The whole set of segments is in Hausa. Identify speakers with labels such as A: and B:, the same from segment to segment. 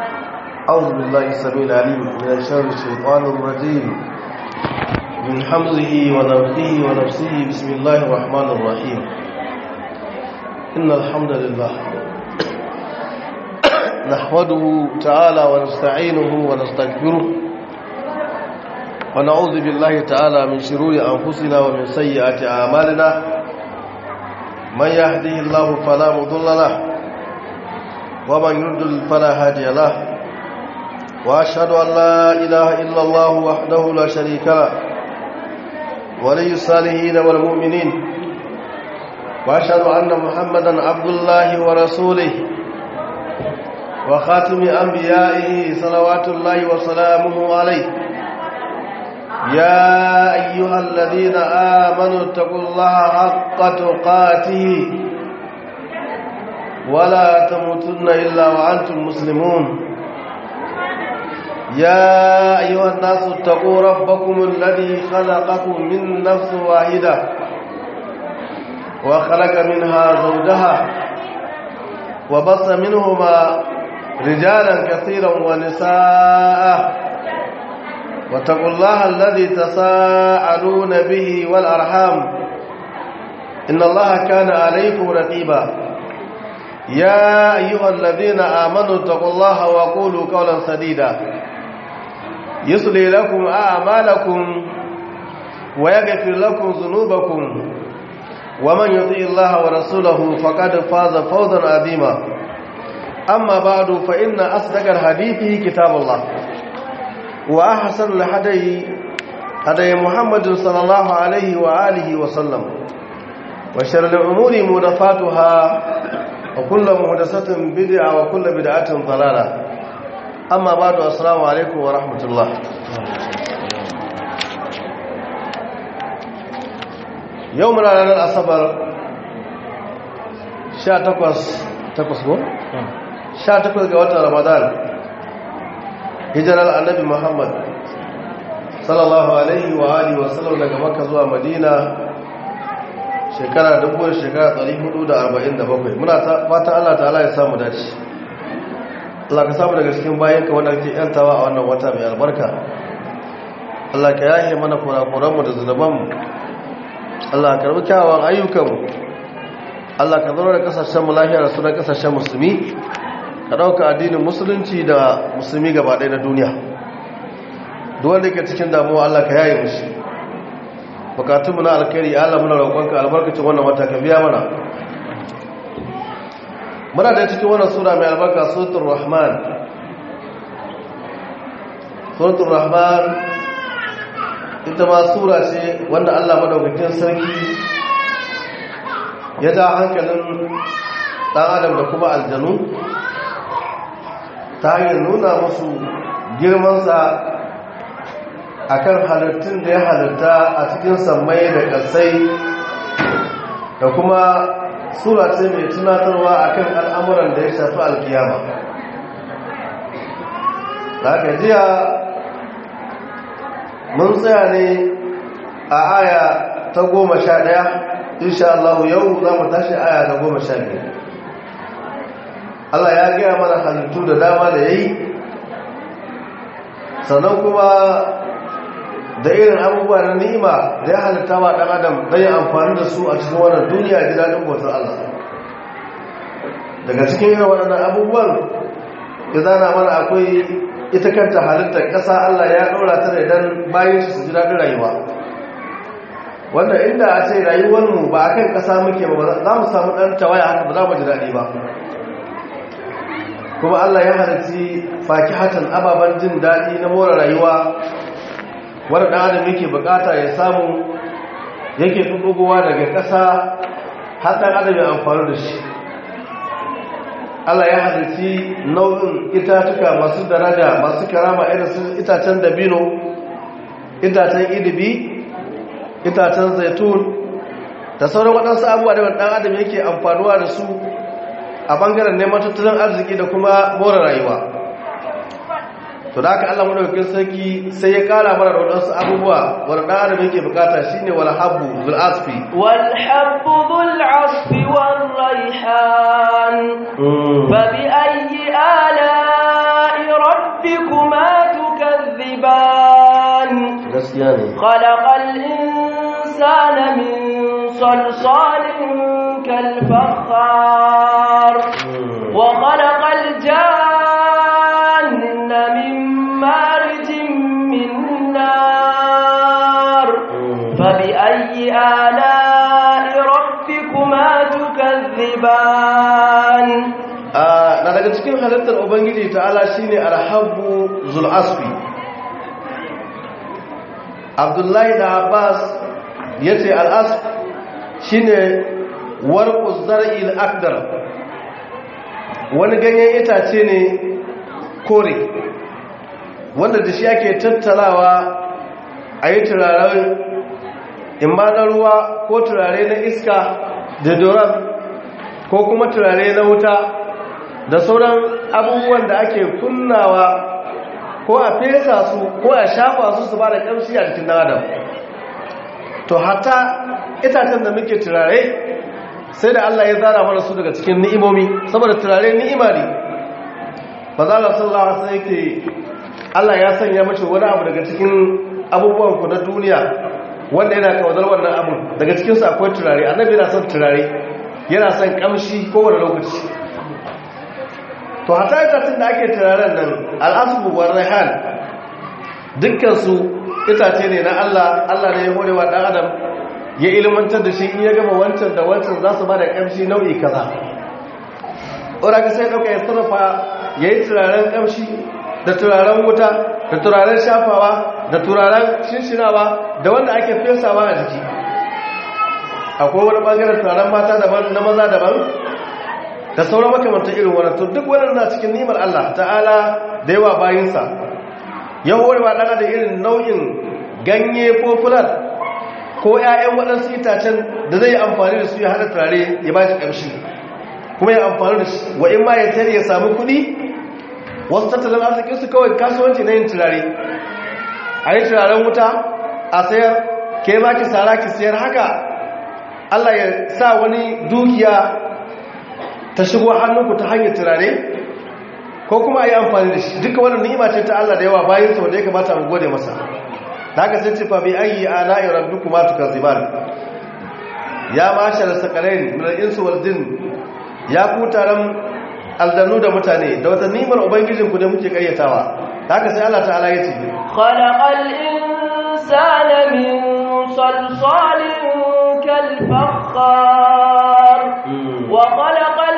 A: أعوذ بالله السميع العليم من شر الشيطان الرجيم من حمزه ونفخه ونفسه بسم الله الرحمن الرحيم إن الحمد لله نحمده تعالى ونستعينه ونستغفره ونعوذ بالله تعالى من شرور أنفسنا ومن سيئات أعمالنا من يهده الله فلا مضل له ومن يضلل فلا هادي له واشهد ان لا اله الا الله وحده لا شريك له ولي الصالحين والمؤمنين واشهد ان محمدا عبد الله ورسوله وخاتم انبيائه صلوات الله وسلامه عليه يا ايها الذين امنوا اتقوا الله حق تقاته ولا تموتن الا وانتم مسلمون يا أيها الناس اتقوا ربكم الذي خلقكم من نفس واحدة وخلق منها زوجها وبص منهما رجالا كثيرا ونساء واتقوا الله الذي تساءلون به والأرحام إن الله كان عليكم رقيبا يا أيها الذين آمنوا اتقوا الله وقولوا قولا سديدا يصلي لكم أعمالكم ويغفر لكم ذنوبكم ومن يطيع الله ورسوله فقد فاز فوزا عظيما أما بعد فإن أصدق الحديث كتاب الله وأحسن الهدي هدي محمد صلى الله عليه وآله وسلم وشر الأمور محدثاتها وكل محدثة بدعة وكل بدعة ضلالة amma ba da assalamu alaikum wa rahmatullah yau muna ranar asabar 18 ko? 18 ga watan ramadan hijirar annabi muhammad sallallahu alaihi wa alihi wa sallam daga makka zuwa madina shekara dubu shekara 447 muna fata allah ta'ala ya samu dace Allah ka samu daga cikin bayanka wanda kake yantawa a wannan wata mai albarka Allah ka yahe mana kurakuranmu da zunubanmu Allah ka karbi kyawawan ayyukanmu Allah ka zama da kasashen lafiya da sunan kasashen musulmi ka dauka addinin musulunci da musulmi gaba ɗaya na duniya duk wanda ke cikin damuwa Allah ka yaye mushi bukatunmu na alkhairi Allah muna roƙonka albarkacin wannan wata ka biya mana muna da cikin wannan sura mai albarka suratul rahman suratul rahman ita ma sura ce wanda Allah madaukakin sarki ya ja hankalin dan adam da kuma aljanu ta hanyar nuna musu girmansa akan halittun da ya halitta a cikin sammai da ƙasai da kuma sura ce mai tunatarwa akan al'amuran da ya shafi alkiyama da aka jiya mun tsaya ne a aya ta goma sha ɗaya insha Allah yau za mu tashi aya ta goma sha biyu Allah ya gaya mana halittu da dama da ya yi sannan kuma da irin abubuwa na ni'ima da ya halitta wa ɗan adam don yi amfani da su a cikin wannan duniya ji daɗin bautar Allah daga cikin irin waɗannan abubuwan ya zana mana akwai ita kanta halittar ƙasa Allah ya ɗora ta idan bayan su ji daɗin rayuwa wanda inda a ce rayuwarmu ba a kan ƙasa muke ba za mu samu ɗan tawaya haka ba za mu ji daɗi ba kuma Allah ya halitti fakihatan ababen jin daɗi na more rayuwa wanda ɗan adam yake bukata ya samu yake ɗuɗɗugowa daga ƙasa har ɗan adam ya amfani da shi Allah ya halitti nau'in itatuka masu daraja masu karama irin su itacen dabino itacen idibi itacen zaitun da sauran waɗansu abubuwa da ɗan adam yake amfanuwa da su a ɓangaren neman tattalin arziki da kuma more rayuwa to da aka Allah madaukakin sarki sai ya kara mana da wadansu abubuwa wanda dan adam yake bukata shine wal habbu zul asfi
B: wal habbu dhul asfi wal rayhan fa bi ayyi ala'i
A: gaskiya ne
B: خلق الإنسان من صلصال كالفخار وخلق الجان من مارج من نار فبأي آلاء ربكما تكذبان
A: na daga cikin halittar ubangiji ta'ala shine alhabbu zul'asfi abdullahi da abbas ya ce al'asf shine warquz zar'il akdar wani ganyen itace ne kore wanda da shi ake tattalawa a yi turaren imma na ruwa ko turare na iska da doron ko kuma turare na wuta da sauran abubuwan da ake kunnawa ko a fesa su ko a shafa su su ba da ƙamshi a jikin adam to hata itacen da muke turare sai da Allah ya zara mana su daga cikin ni'imomi saboda turare ni'ima ne ba za a sallah sai yake Allah ya sanya mashi wani abu daga cikin abubuwan ku na duniya wanda yana kawadar wannan abu daga cikinsu akwai turare annabi yana son turare yana son kamshi kowane lokaci to hata itacen da ake turaren nan al'asubu wa raihan dukkansu itace ne na Allah Allah ne ya hore wa ɗan adam ya ilmantar da shi in ya gama wancan da wancan za su ba da ƙamshi nau'i kaza ora ka sai ɗauka ya sarrafa ya yi turaren ƙamshi da turaren wuta da turaren shafawa da turaren shinshinawa da wanda ake fesawa a jiki akwai wani ɓangaren turaren mata daban na maza daban da sauran makamantar irin wannan to duk wannan na cikin nimar Allah ta'ala da yawa bayinsa ya horewa ɗana da irin nau'in ganye ko fular ko 'ya'yan waɗansu itacen da zai yi amfani da su ya haɗa turare ya ba shi ƙamshi kuma ya amfani da shi wa in ma ya sayar ya samu kuɗi wasu tattalin arzikinsu kawai kasuwanci na yin turare a yi turaren wuta a sayar ke ma ki sara ki sayar haka Allah ya sa wani dukiya ta shigo hannunku ta hanyar turare ko kuma a yi amfani da shi duka wannan ni'ima ce ta Allah da yawa bayan sau da ya kamata mu gode masa da haka sai ce fa bi ayi ala'i rabbikuma tukazziban ya mashar sakalain min al-insi wal jin ya ku taron aldannu da mutane da wata ni'imar ubangijin ku da muke kayyatawa da haka sai Allah ta'ala ya ce
B: khalaqal insana min salsalin kal fakhar wa khalaqal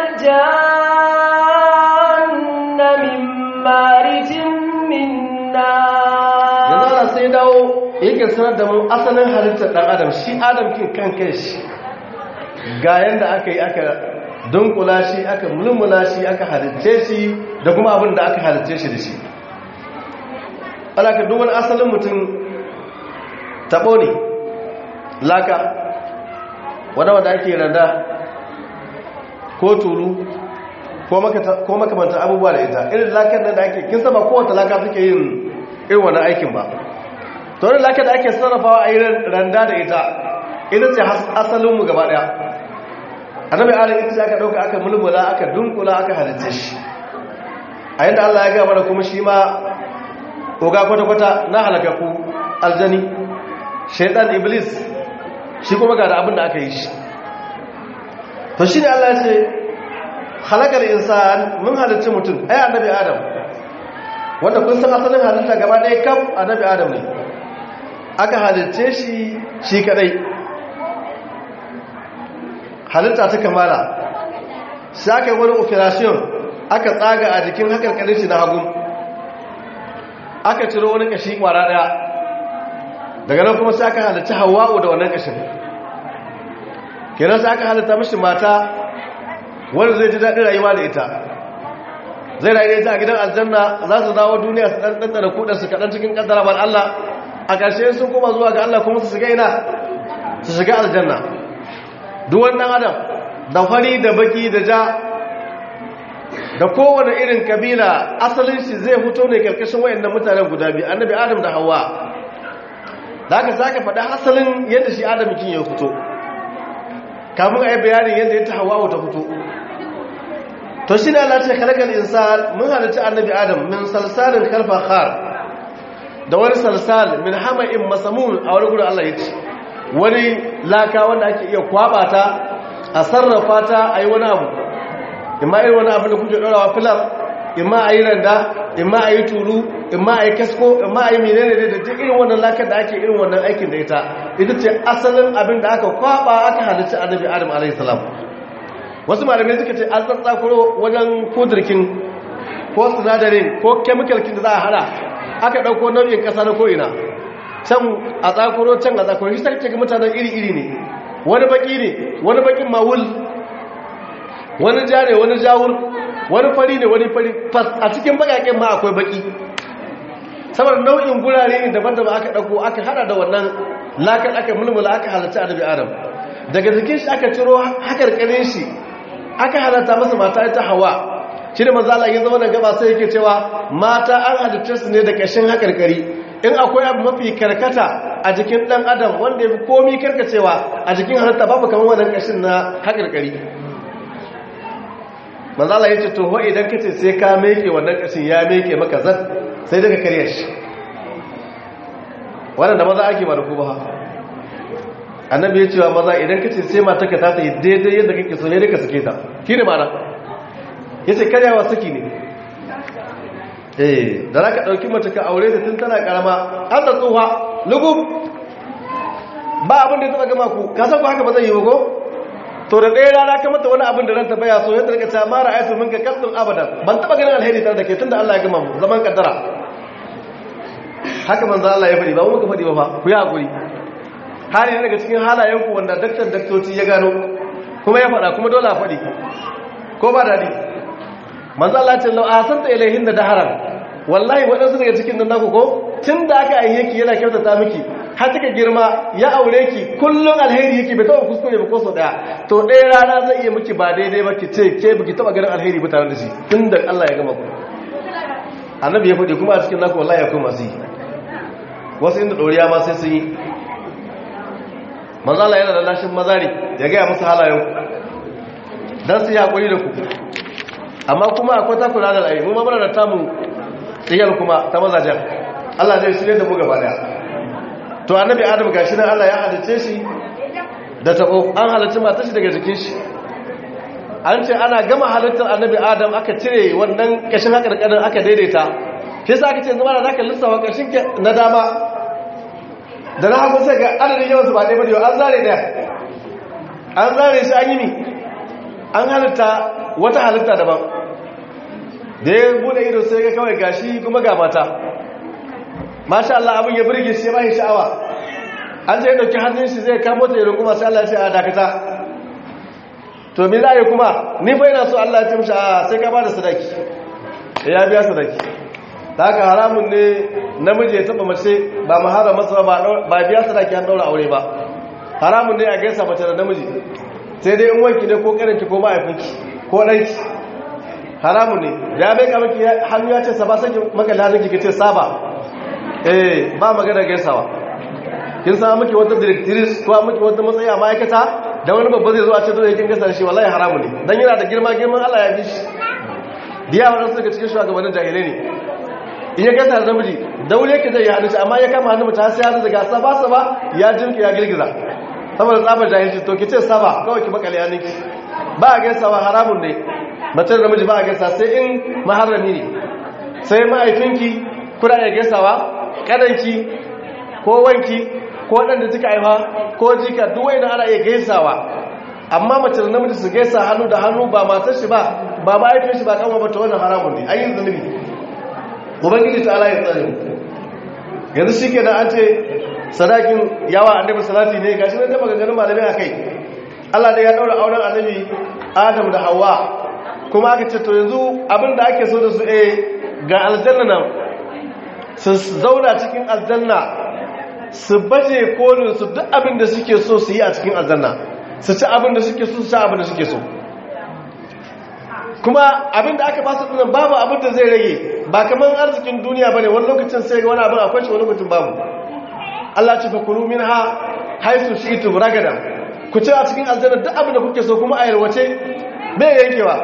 B: janna min marijin min nar
A: yanzu ana sai dawo yake sanar da mu asalin halittar dan adam shi adam kin kan kai shi ga yanda aka yi aka dunkula shi aka mulmula shi aka halitce shi da kuma abin da aka halitce shi da shi alaka duk wani asalin mutum tabo ne laka wadda wadda ake rada ko tulu ko makamanta abubuwa da ita irin lakar da ake kin sama kowace laka suke yin irin wani aikin ba to wani lakar da ake sarrafawa a yi randa da ita ita ce asalinmu gaba daya annabi adam ita aka dauka aka mulmula aka dunkula aka halitta shi a yadda Allah ya gaba da kuma shi ma oga kwata-kwata na halakaku aljani shaitan iblis shi kuma ga da abin da aka yi shi to shi ne Allah ya ce halakar insan mun halitta mutum ai annabi adam wanda kun san asalin halitta gaba ɗaya kam annabi adam ne aka halitta shi shi kadai halitta ta kamala sai aka yi wani operation aka tsaga a jikin hakarkarin shi na hagu aka ciro wani kashi kwara daya daga nan kuma sai aka halitta hawa'u da wannan kashin kenan sai aka halitta mashi mata wanda zai ji daɗin rayuwa da ita zai rayu ita a gidan aljanna za su dawo duniya su ɗanɗan da kudansu kaɗan cikin ƙaddara ban Allah a ƙarshe sun koma zuwa ga Allah kuma su shiga ina su shiga aljanna duwan ɗan adam da fari da baki da ja da kowane irin kabila asalin shi zai fito ne karkashin wayannan mutanen guda biyu annabi adam da hawa da aka saka faɗa asalin yadda shi adam kin ya fito kamun a yi bayanin yadda ya ta hawa ta fito to shi ne Allah ce kalakal insan mun halitta annabi adam min salsalin kalfa khar da wani salsal min hama'in masamun a wani gudun Allah ya ce wani laka wanda ake iya kwaba ta a sarrafa ta a yi wani abu imma irin wani abu da kuke ɗorawa filar imma a yi randa imma a yi turu imma a yi kasko imma a yi menene da duk irin wannan lakar da ake irin wannan aikin da ita ita ce asalin abin da aka kwaba aka halitta annabi adam alaihi salam wasu malamai suka ce an tsatsakuro wajen kudirkin ko sinadarin ko kemikalkin da za a hada aka ɗauko nau'in ƙasa na ko'ina can a tsakuro can a tsakuro shi sarki ga mutanen iri-iri ne wani baki ne wani bakin mawul wani ja ne wani jawur wani fari ne wani fari fas a cikin bakaken ma akwai baki saboda nau'in gurare ne daban-daban aka ɗauko aka hada da wannan lakar aka mulmula aka halatta annabi adam daga jikin shi aka ciro hakarkarin shi aka halatta masa mata ta hawa shi da mazala ya zama da gaba sai yake cewa mata an halitta su ne da kashin hakarkari in akwai abu mafi karkata a jikin dan adam wanda ya fi komi karkacewa a jikin halitta babu kamar wannan kashin na hakarkari mazala ya ce to ho idan kace sai ka meke wannan kashin ya meke maka zan sai daga karya shi wannan da maza ake ba da ku ba annabi ya cewa maza idan kace sai mata ka ta yi daidai yadda kake so ne da ka sake ta kine mana yace karyawa saki ne eh da zaka dauki mace ka aure ta tun tana karama an da tsuha lugub ba abin da ya taba gama ku ka san ko haka ba zai yi ba ko to da ɗaya rana ka mata wani abin da ranta baya so yadda rika ta mara ayatu minka kalbin abadan ban taba ganin alheri tare da ke tunda Allah ya gama mu zaman kaddara haka manzo Allah ya faɗi ba mu ka faɗi ba fa ku yi hakuri hali ne daga cikin halayen ku wanda daktar daktoci ya gano kuma ya faɗa kuma dole a faɗi ko ba daɗi manzo Allah ce lau asanta ilaihin da daharan wallahi waɗansu daga cikin nan naku ko tun da aka aihe ki yana kyautata miki har kika girma ya aure ki kullun alheri yake bai taɓa kuskure ba ko sau ɗaya to ɗaya rana zai iya miki ba daidai ba ki ce ke biki taɓa ganin alheri ba tare da shi tun da Allah ya gama ku annabi ya faɗi kuma a cikin naku wallahi akwai masu yi wasu inda ɗoriya ma sai sun yi manzo Allah yana da lashin mazari ya gaya musu halayen ku dan su yi hakuri da ku amma kuma akwai takura da al'ayi mu ma muna da tamu tsiyar kuma ta mazajen Allah zai shirye da mu gaba daya to annabi adam gashi nan Allah ya halice shi da tabo an halice matar shi daga jikin shi an ce ana gama halittar annabi adam aka cire wannan kashin hakarkarin aka daidaita shi yasa aka ce zama da zaka lissafa kashin na dama da na hagu sai ga adadin yawan su ba ɗaya ba da an zare daya an zare shi an yi ni an halitta wata halitta daban da ya bude ido sai ga kawai gashi kuma ga mata masha Allah abin ya burge shi ba shi sha'awa an je ya dauki hannun shi zai kamo ta irin kuma sai Allah ya ce a dakata to me za a yi kuma ni fa ina so Allah ya ce mishi a sai ka bada sadaki ya biya sadaki da haka haramun ne namiji ya taba mace ba mahara masa ba biya sadaki an daura aure ba haramun ne a gaisa mace da namiji sai dai in wanki ne ko karanki ko mahaifinki ko ɗanki haramun ne ya bai kamaki hannu ya ce saba sake makalla hannunki ka ce saba eh ba magana gaisawa kin sa miki wata directrice ko miki wata matsayi a ma'aikata da wani babba zai zo a ce dole kin gaisa shi wallahi haramun ne dan yana da girma girman Allah ya bi shi diya wannan daga cikin shugabannin jahilai ne in ya gaisa da namiji daure ka zai ya hannu amma ya kama hannu ta sai hannu daga saba saba ya jinki ya girgiza saboda tsabar jahilci to ki ce saba kawai ki makale hannunki ba a gaisawa haramun ne mace da namiji ba a gaisa sai in maharami ne sai ma'aifinki kuna iya gaisawa kadanki ko wanki ko waɗanda suka haifa ko jika duk wani ana iya gaisawa amma mace da namiji su gaisa hannu da hannu ba matar shi ba ba ma'aifin shi ba kama ba ta wannan haramun ne an yi zunubi ubangiji ta ala ya tsare yanzu shi ke da an ce sadakin yawa annabi salati ne gashi nan da maganganun malamai a kai Allah da ya daura auren annabi Adam da Hawwa kuma aka ce to yanzu abin da ake so da su eh ga aljanna nan su zauna cikin aljanna su baje kolin su duk abin da suke so su yi a cikin aljanna su ci abin da suke so su ci abin da suke so kuma abin da aka ba su dinan babu abin da zai rage ba kamar arzikin duniya bane wani lokacin sai ga wani abin akwai shi wani lokacin babu Allah ce fa kulu minha haisu shi'tum ragada ku ci a cikin aljanna duk abin da kuke so kuma a yalwace bai yankewa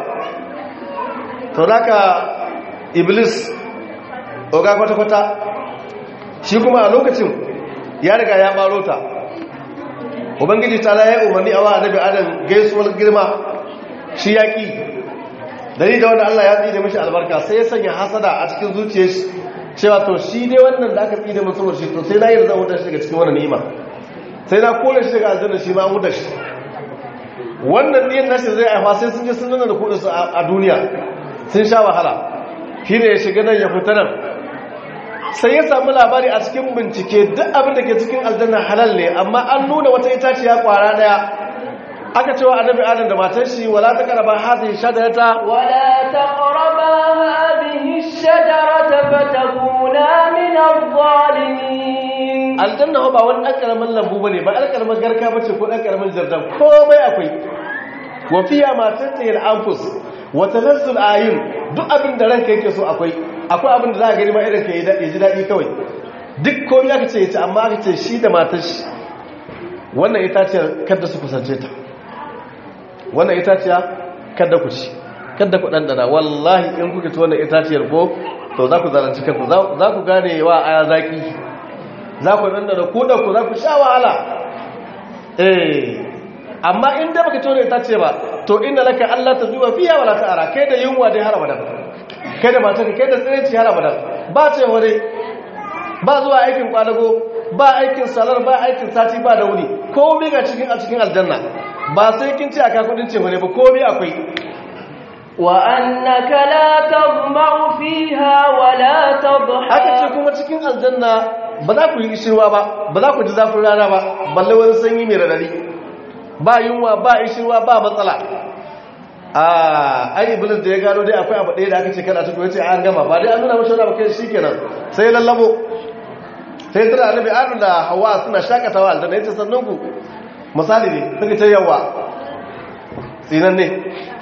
A: to zaka iblis oga kwata kwata shi kuma a lokacin ya riga ya baro ta ubangiji ta la ya umarni a wa annabi adam gaisuwar girma shi ya ƙi dari da wanda Allah ya tsine mishi albarka sai ya sanya hasada a cikin zuciyar shi cewa to shi ne wannan da aka tsine masa saboda shi to sai na yi zan wuta shi daga cikin wannan ni'ima sai na kore shi daga aljanna shi ma wuta shi wannan niyyar nashi zai aifa sai sun je sun nuna da kudin su a duniya sun sha wahala shi ne ya shiga nan ya fita nan sai ya samu labari a cikin bincike duk abin da ke cikin aljanna halal ne amma an nuna wata itaciya kwara daya aka cewa annabi adam da matar shi wala ta karaba hadhihi shajarata
B: wala taqraba hadhihi shajarata fatakuna min adh-dhalimin
A: aljanna ba wani dan karamin lambu bane ba dan karamin garka bace ko dan karamin jardan komai akwai wa fiya ma tattayil anfus wa tanazzul ayin duk abin da ranka yake so akwai akwai abin da za ka gani ma irin ka yi ji dadi kawai duk komai aka ce yace amma aka ce shi da matar shi wannan itaciyar kada su kusance ta wannan itaciya kada ku ci kada ku dandana wallahi in kuke ci wannan itaciyar ko to za ku zalunci kanku za ku gane wa aya zaki za ku dandana ku da ku za ku sha wahala eh amma in da baka ci wannan itaciya ba to inda laka Allah ta zuwa fiya wala ta'ara kai da yunwa dai har abadan kai da matarka kai da tsireci har abadan ba ce wani ba zuwa aikin kwadago ba aikin salar ba aikin sati ba da wuni komai ga cikin a cikin aljanna ba sai kin ce aka kudin ce wani ba komai akwai
B: wa annaka la tadma'u fiha wa la tadha
A: aka ce kuma cikin aljanna ba za ku yi ishirwa ba ba za ku ji zafin rana ba balle wani sanyi mai radadi ba yunwa ba ishirwa ba matsala a ai iblis da ya gano dai akwai abu ɗaya da aka ce kada ta ce an gama ba dai an nuna mashi wani abu kai shikenan sai lallabo sai tana annabi adam da hawa suna shakatawa aljanna yace sannan ku misali ne suka ce yawa tsinan ne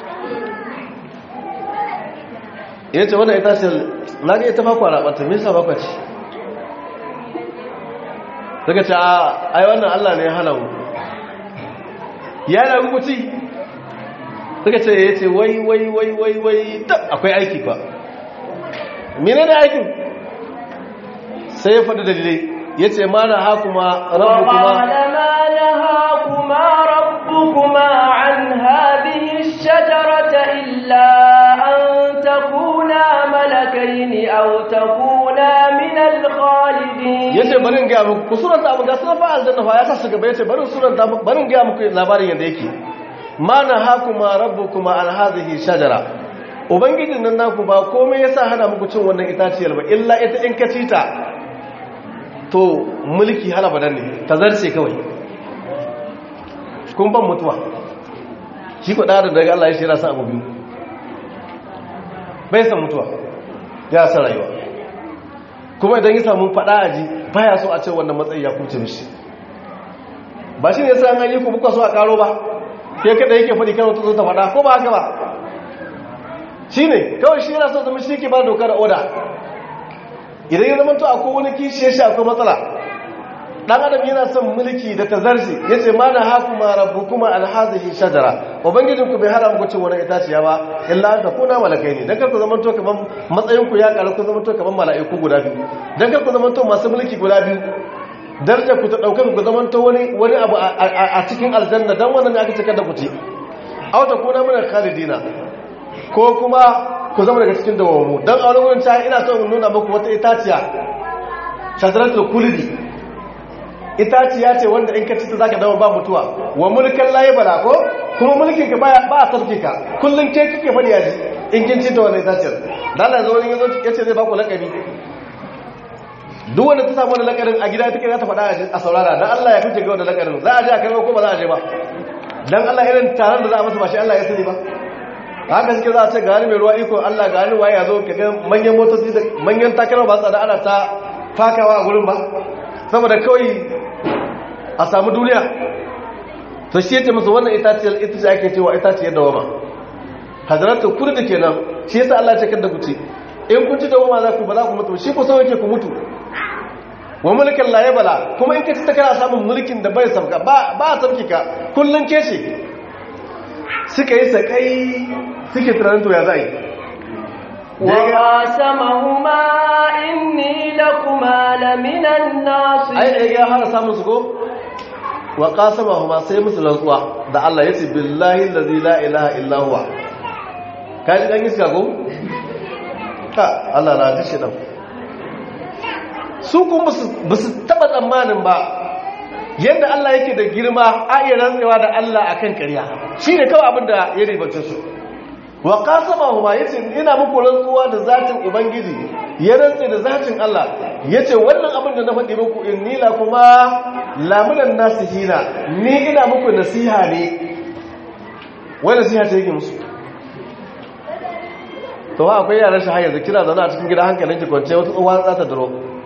A: ya ce wannan ita ce na ga ita bakwa rabata me yasa bakwa ce suka ce a ai wannan Allah ne ya hana mu ya na guguci suka ce ya ce wai wai wai wai wai akwai aiki fa mene ne aikin sai ya faɗi dalilai ya ce ma na hakuma rabu kuma
B: ربكما عن هذه الشجرة إلا أن تكونا ملكين أو تكونا من الخالدين
A: yace barin ga muku ku suranta abu ga sun fa aljanna fa ya sa su gaba yace barin suranta barin ga muku labarin yanda yake mana hakuma rabbukuma an hadhihi shajara ubangijin nan naku ba komai yasa hana muku cin wannan itaciyar ba illa ita in ka ci ta to mulki hala badan ne ta zarce kawai kun ban mutuwa shi ku ɗarin daga Allah ya shi rasa abu biyu bai san mutuwa ya san rayuwa kuma idan ya samu faɗa a ji baya so a ce wannan matsayi ya kuce mishi ba shi ne sa an yi ku buka so a ƙaro ba ke kada yake faɗi kan wata zo ta faɗa ko ba haka ba shi ne kawai shi yana so zama shi ke ba doka da oda idan ya zama to akwai wani kishi ya shi akwai matsala dan adam yana son mulki da tazarci yace ma na hakuma rabbukuma alhazihi shajara ubangijin ku bai hada muku cin wani itaciya ba illa an takuna malakai ne dan kar ku zaman to kaman matsayin ku ya karu ku zaman to kaman mala'iku guda biyu dan kar ku zaman to masu mulki guda biyu darajar ku ta dauka ku zaman to wani wani abu a cikin aljanna dan wannan ne aka ce kada ku ci aw takuna min khalidina ko kuma ku zama daga cikin dawamu dan a wani wurin ta ina so in nuna muku wata itaciya shajaratul kulidi itaciya ce wanda in ka ci ta zaka dawo ba mutuwa wa mulkan layi bala ko kuma mulkin ka ba a sarki ka kullun ke kike fadi yaji in kin ci ta wannan itaciyar dan Allah zo wani yazo yace zai ba ku lakabi duk wanda ta samu wannan lakarin a gida take za ta fada a saurara dan Allah ya fice ga wannan lakarin za a je a kai ko ba za a je ba dan Allah irin taron da za a masa ba shi Allah ya sani ba haka suke za a ce gani mai ruwa iko Allah gani waye ya zo ka ga manyan motoci da manyan takalma ba tsada ana ta fakawa a gurin ba saboda kawai a samu duniya to shi yace musu wannan itaciyar ita ce ake cewa itaciyar dawama hadratu kurdi kenan shi yasa Allah ya ce kada ku ci in kun ci dawama za ku ba za ku mutu shi ku so yake ku mutu wa mulkin la yabla kuma in ka ci ta kana samun mulkin da bai sabka ba ba sabki ka kullun ke ce suka yi sakai suke tunanin to ya za yi
B: وقاسمهما إني لكما لمن
A: ai da ya fara samun su ko wa qasama huma sai musu rantsuwa da Allah yace billahi allazi la ilaha illa huwa kaji dan iska ko ka Allah na tashi dan su kuma ba su taba tsammanin ba yadda Allah yake da girma a iya rantsewa da Allah akan ƙarya shi ne kawai abin da ya ribacin su wa qasama huma yace ina muku rantsuwa da zatin ubangiji ya rantse da zatin Allah yace wannan abin da na faɗi muku inni la kuma lamunan nasihina ni ina muku nasiha ne wai nasiha ce yake musu to ha akwai yaran shi har yanzu kina zaune a cikin gida hankalin ki kwance wata tsohuwa za ta duro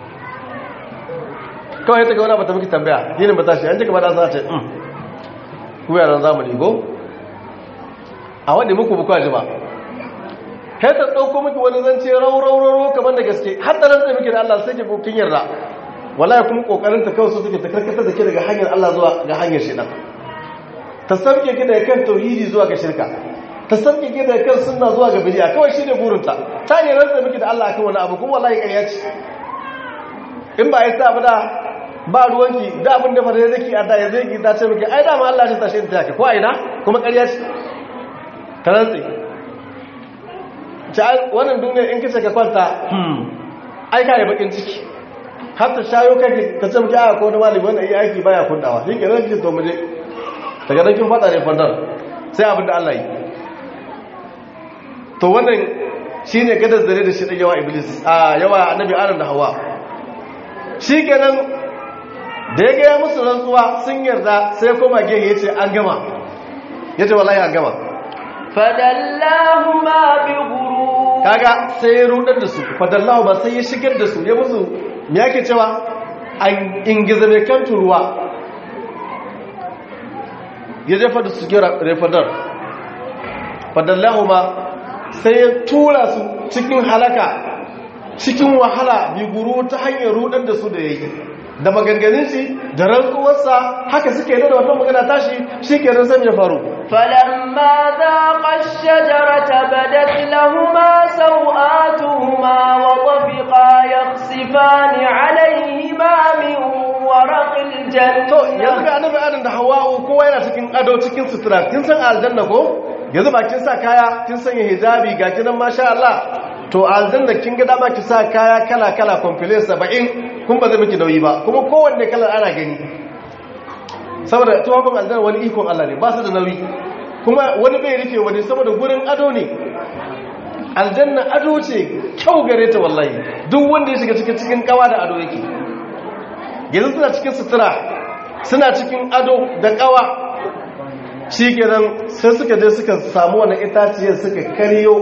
A: kawai ta ga wani bata miki tambaya yinin bata shi an jika bada za ta yi ku yaran zamani go a wadda muku bukwa ji ba kai ta ɗauko miki wani zance raurararo kamar da gaske har da rantsa miki da Allah sai ki kin yarda wallahi kuma kokarin ta kawai su take ta karkatar da ke daga hanyar Allah zuwa ga hanyar shaitan ta sauke ki daga kan tauhidi zuwa ga shirka ta sauke ki daga kan sunna zuwa ga bid'a kawai shine burinta ta ne rantsa miki da Allah akan wani abu kuma wallahi ƙarya ce in ba ya sa ba da ba ruwanki da abin da fara zaki a da ya zai ki ta ce miki ai da ma Allah ya tashi ta yake ko aina kuma ƙarya ce ta rantsi ta wannan duniya in kace ka kwanta hmm ai ka yi bakin ciki har ta shayo kai ta ce miki a ko wani malami wannan yi aiki baya kundawa shi ke ranki to muje daga nan kin fada ne fadar sai abin da Allah yi to wannan shine gadar zare da shi da yawa iblis a yawa annabi adam da hawa shi kenan da ya gaya musu rantsuwa sun yarda sai koma gehe ya ce an gama ya ce wallahi an gama
B: fadallahuma bi ghurur
A: kaga sai ya rudar da su fadallahu ba sai ya shigar da su ya musu me yake cewa an ingiza mai kan turuwa ya jefa da su gira refadar fadallahu ma sai ya tura su cikin halaka cikin wahala bi guru ta hanyar rudar da su da yayi da maganganun shi da rantsuwarsa haka suke da wannan magana tashi shi ke ran ya faru
B: فلما ذاقا الشجرة بدت لهما سوآتهما وطفقا يخصفان عليهما من ورق الجنة
A: to yanzu ga annabi adam da hawa'u kowa yana cikin ado cikin sutura kin san aljanna ko yanzu ba kin sa kaya kin sanya hijabi ga kinan masha Allah to aljanna kin ga dama ki sa kaya kala kala complete 70 kun ba zai miki nauyi ba kuma kowanne kalar ana gani saboda tuwafin aljanna wani ikon Allah ne ba su da nauyi kuma wani bai rufe wani saboda gurin ado ne aljanna ado ce kyau gare ta wallahi duk wanda ya shiga cikin cikin kawa da ado yake yanzu suna cikin sutura suna cikin ado da kawa shi kenan sai suka je suka samu wani itaciyar suka karyo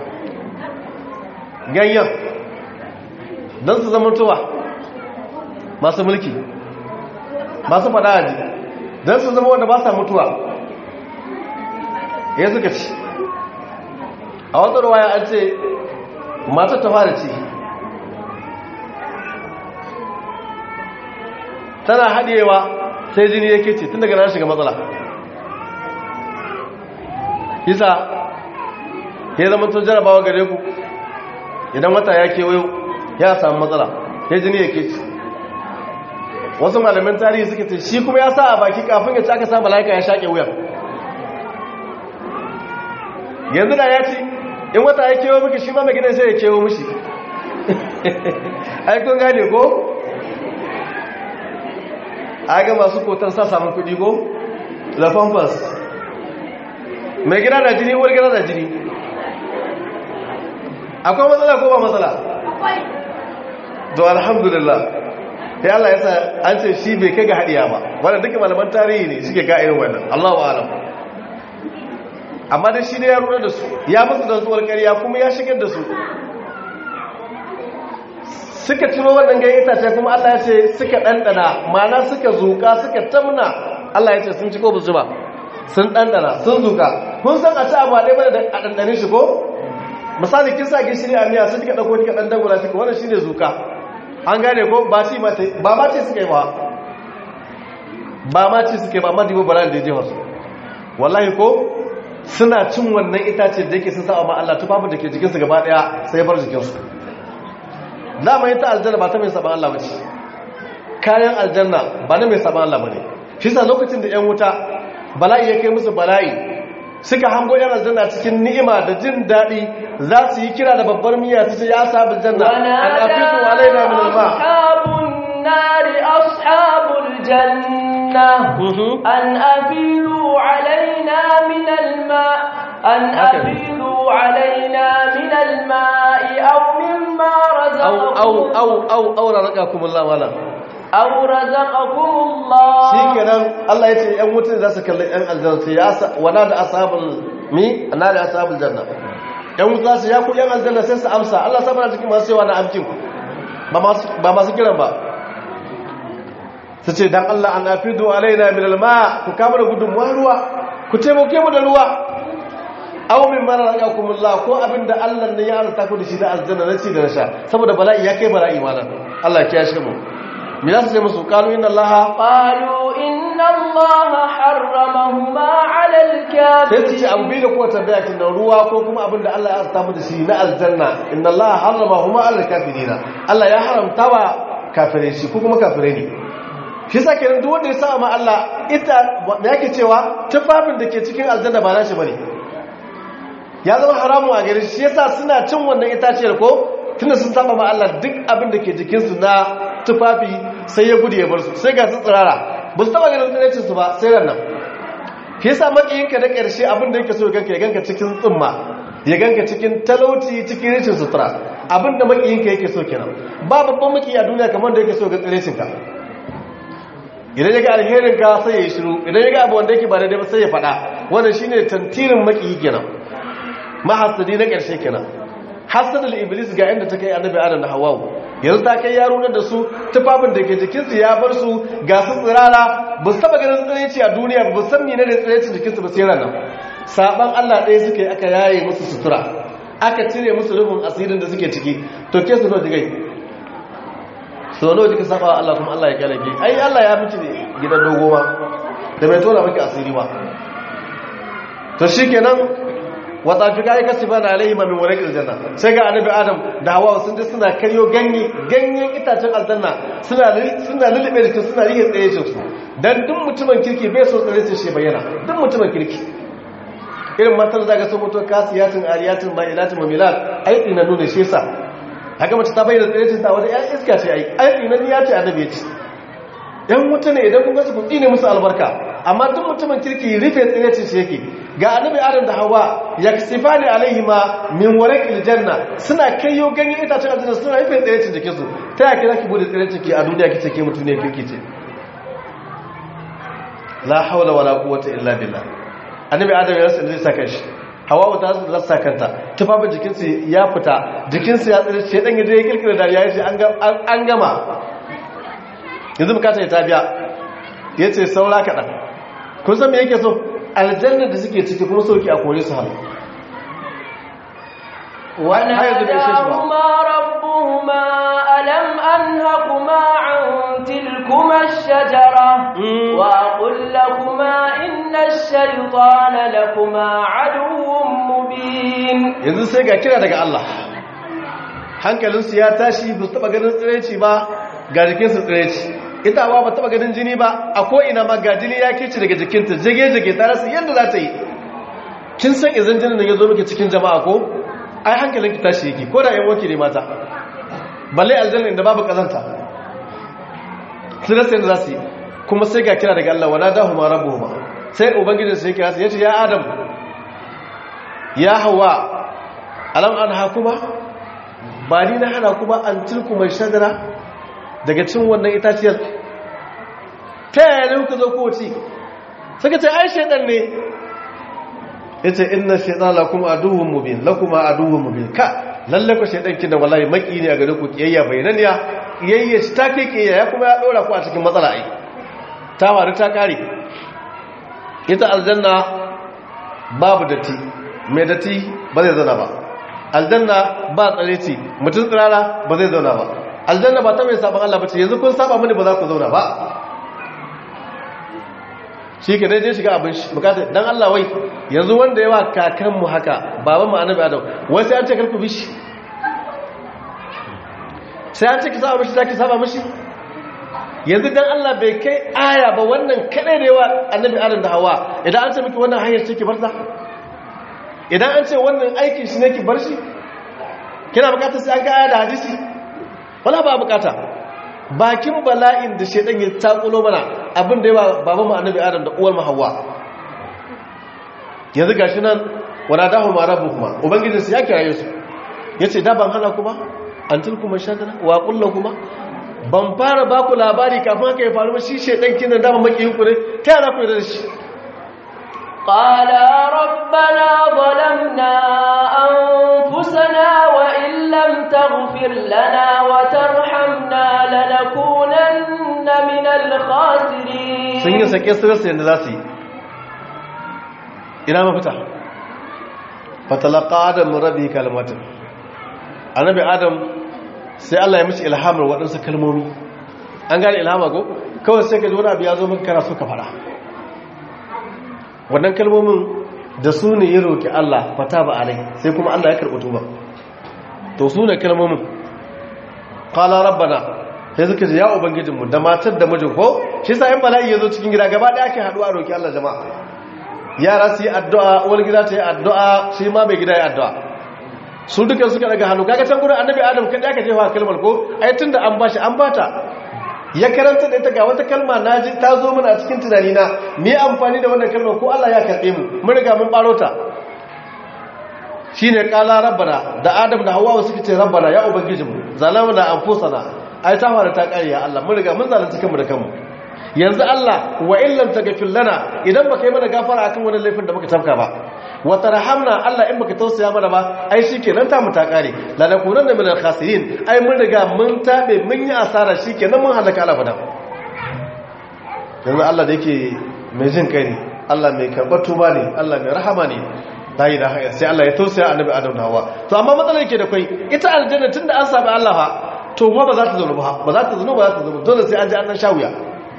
A: ganyen don su zama tuwa masu mulki masu fada aji don su zama wanda ba sa mutuwa ya suka ci a wata ruwaya an ce matar ta fara ci tana haɗewa sai jini yake ce tun daga nan shiga matsala isa ya zama tun jarabawa gare ku idan wata ya kewayo ya samu matsala ya jini yake ce wasu malamin tarihi suke ce shi kuma ya sa a baki kafin ya ci aka sa mala'ika ya shaƙe wuyan yanzu da ya ci in wata ya kewo miki shi ma mai gidan sai ya kewo mishi aikun gane ko a ga masu kotar sa samun kudi ko la pampas mai gida na jini uwar gida na jini akwai matsala ko ba matsala to alhamdulillah sai Allah ya sa an ce shi bai kai ga hadiya ba wanda duka malaman tarihi ne suke ga irin wannan Allahu a'lam amma dai shi ne ya rura da su ya musu da zuwar ƙarya kuma ya shigar da su suka ciro wannan ganyen itace kuma Allah ya ce suka ɗanɗana mana suka zuka suka tamna Allah ya ce sun ci ko ba su ba sun ɗanɗana sun zuka kun san a ci abu a ɗaya bane da a ɗanɗane shi ko misali kin sa gishiri a miya sun kika ɗauko kika ɗan dangula kika wannan shine zuka an gane ko ba ci ba ba ma ce suka yi ba ba ma ce suka yi ba amma dibo bara da ya je wasu wallahi ko suna cin wannan itace da yake sun sa amma Allah tufafin da ke jikinsu gaba ɗaya sai ya bar jikinsu dama ita aljanna ba ta mai saban Allah bace kayan aljanna ba na mai saban Allah bane shi sa lokacin da yan wuta bala'i ya kai musu bala'i suka hango yan aljanna cikin ni'ima da jin daɗi za su yi kira da babbar miya su ce ya ashabul janna an afidu alaina min alma
B: ashabun nari ashabul janna an afidu alaina min alma an afidu alaina min alma'i aw mimma
A: au au au au au razaqakumullah wala
B: aw razaqakumullah
A: shikenan Allah yace yan wutan za su kalli yan aljanna sai ya wana da ashabul mi ana da ashabul janna yan wuta su ya ku yan aljanna sai su amsa Allah sabana cikin masu cewa na amkin ba masu ba masu kiran ba su ce dan Allah an afidu alaina min alma ku kama da gudunmuwa ruwa ku taimake mu da ruwa aw min mara razaqakumullah ko abinda Allah ne ya arzuta ku da shi da aljanna na ci da na sha saboda bala'i ya kai bala'i malam Allah ya kiyashe mu me za su ce musu qalu inna allaha
B: qalu inna allaha harramahuma ala
A: sai su ce
B: alkafirin
A: abu biyu da kuwa tambaya kin da ruwa ko kuma abin da Allah ya azta mu da shi na aljanna inna allaha harramahuma ala alkafirina Allah ya haramta wa kafirai shi ko kuma kafirai ne shi yasa kenan duk wanda ya sa ma Allah ita da yake cewa tufafin da ke cikin aljanna ba nashi bane ya zama haramu a gare shi yasa suna cin wannan itaciyar ko tunda sun saba ma Allah duk abin da ke jikinsu na tufafi sai ya gudu ya bar su sai ga su tsirara ba su taba ganin tsirancin su ba sai ran nan shi yasa makiyinka na ƙarshe abin da yake so ganka ya ganka cikin tsumma ya ganka cikin talauci cikin rashin sutura abin da makiyinka yake so kenan ba babban makiyi a duniya kamar da yake so ga tsirancin ka idan ya ga alherin ka sai ya yi shiru idan ya ga abu wanda yake ba daidai ba sai ya faɗa wannan shine tantirin makiyi kenan mahasadi na ƙarshe kenan hasadul iblis ga inda ta kai annabi adam da hawawu yanzu ta kai yaro da su tufafin da ke jikinsu ya bar su ga su tsirara ba su taba ganin tsiraici a duniya ba su san mene ne tsiraicin jikinsu ba sai ranar saban allah ɗaya suka yi aka yaye musu sutura aka cire musu rufin asirin da suke ciki to ke su nawa jigai so nawa jika saba wa allah kuma allah ya kyale ki ai allah ya miki ne gidan dogo ma da bai tona miki asiri ba to shikenan wata fi kayi kasi bana alaihi min wurin aljanna sai ga annabi adam da hawa sun je suna karyo ganye ganyen itacen aljanna suna suna lulube jikin suna rike tsaye su dan duk mutumin kirki bai so tsare shi bayyana duk mutumin kirki irin matar da ga sun mutu kasiyatin ariyatin ma'ilatin mamilat ai ina nuna shi yasa haka mace ta bayyana tsare ta wani ya iska ce ai ai ina ni ya ce annabi ya ce yan wuta ne idan kun ga su ku tsine musu albarka amma duk mutumin kirki rufe tsiracin shi yake ga annabi adam da hawa yaksifani alaihima min warqil janna suna kaiyo ganyen itacen aljanna suna rufe tsiracin jikin su ta yake zaki bude tsiracin ki a duniya kice ke mutum ne kirki ce la hawla wala quwwata illa billah annabi adam ya rasa zai saka shi hawa ta rasa kanta tufafin jikin su ya fita jikin su ya tsire shi dan yaje ya kirkira dariya ya ce an gama yanzu bukata ya tabiya ya ce saura kaɗan kun san me yake so aljannar da suke ciki kuma sauki a kore su hannu
B: وناداهما ربهما ألم أنهكما عن تلكما الشجرة وأقل لكما إن الشيطان لكما عدو مبين
A: yanzu sai ga kira daga Allah hankalinsu ya tashi ba su taba ganin tsiraici ba ga jikinsu tsiraici ita ba ba taba ganin jini ba a ko'ina ma ga jini ya kici daga jikinta jage-jage ta rasa yadda za ta yi kin san izin jinin da ya zo miki cikin jama'a ko ai hankalinki tashi yake ko da yan wanki ne mata balle aljanna inda babu kazanta sun rasa yadda za su yi kuma sai ga kira daga Allah wa nadahu ma rabbuhuma sai ubangijin sai kira su yace ya adam ya hawa alam an hakuma ba ni na hana kuma an tilku mai shadara daga cin wannan itaciyar ta yaya ne kuka zo kowace suka ce ai shaidan ne ya ce ina shaidan lakuma aduhun mubin lakuma aduhun mubin ka lallaka shaidan kin da wallahi maki ne a gare ku kiyayya bayananiya kiyayya shi ta kai kiyayya ya kuma ya ɗora ku a cikin matsala ai ta faru ta kare ita aljanna babu datti mai datti ba zai zana ba aljanna ba tsare ce mutum tsirara ba zai zauna ba aljanna ba ta mai sabon Allah ba ce yanzu kun saba mini ba za ku zauna ba shi ke dai je shiga abin shi bukata dan Allah wai yanzu wanda yawa kakanmu haka baban mu annabi adam wai sai an ce karku bishi sai an ce ki saba mishi za ki saba mishi yanzu dan Allah bai kai aya ba wannan kadai da yawa annabi adam da hawa idan an ce miki wannan hanyar ce ki bar ta idan an ce wannan aikin shi ne ki bar shi kina bukatar sai an ga aya da hadisi wala ba bukata bakin bala'in da shedan ya takulo mana abin da yawa babanmu annabi adam da uwar mu hawa yanzu gashi nan wala dahu ma rabbuhuma ubangiji su ya kiraye su yace da ban hana kuma an tilkuma shadana wa kullu kuma ban fara ba ku labari kafin haka ya faru ba shi shedan kinan da makiyin ku ne ta yana ku da shi
B: قالا ربنا ظلمنا أنفسنا وإن لم تغفر لنا وترحمنا لنكونن من الخاسرين
A: sun yi sake su rasa yadda za su yi ina mafita fatalaka adam rabi kalmatin annabi adam sai Allah ya mishi ilhamar waɗansu kalmomi an gane ilhama ko kawai sai ka ji wani abu ya zo maka kana so ka fara wannan kalmomin da su ne ya roƙi Allah fata ba alai sai kuma Allah ya karɓi tuba to su ne kalmomin qala rabbana sai suka ce ya ubangijinmu da matar da mijin ko shi sa in bala'i ya zo cikin gida gaba ɗaya ake haɗuwa roƙi Allah jama'a yara su yi addu'a wani gida ta yi addu'a shi ma bai gida ya addu'a su duka suka daga hannu kaga can gurin annabi adam kaɗai aka jefa kalmar ko ai tun da an bashi an bata ya karanta da ita ga wata kalma na ji ta zo mana a cikin tunani na me amfani da wannan kalmar ko Allah ya karɓe mu mun riga mun ɓaro ta shine qala rabbana da adam da hawa suka ce rabbana ya ubangijinmu zalamna anfusana ai ta fara ta kare ya Allah mun riga mun zalunta kanmu da kanmu yanzu Allah wa illam taghfir lana idan baka yi mana gafara akan wannan laifin da muka tafka ba wa tarhamna Allah in baka tausaya mana ba ai shikenan ta mu ta kare la nakunanna min al-khasirin ai mun riga mun tabe mun yi asara shikenan mun halaka Allah bada yanzu Allah da yake mai jin kai ne Allah mai karbar tuba ne Allah mai rahama ne la ilaha illa sai Allah ya tausaya annabi Adam da Hawwa to amma matsalar yake da kai ita aljanna tunda an saba Allah fa to ba za ta zaune ba ba za ta zaune ba za ta zaune dole sai an ji an nan shawuya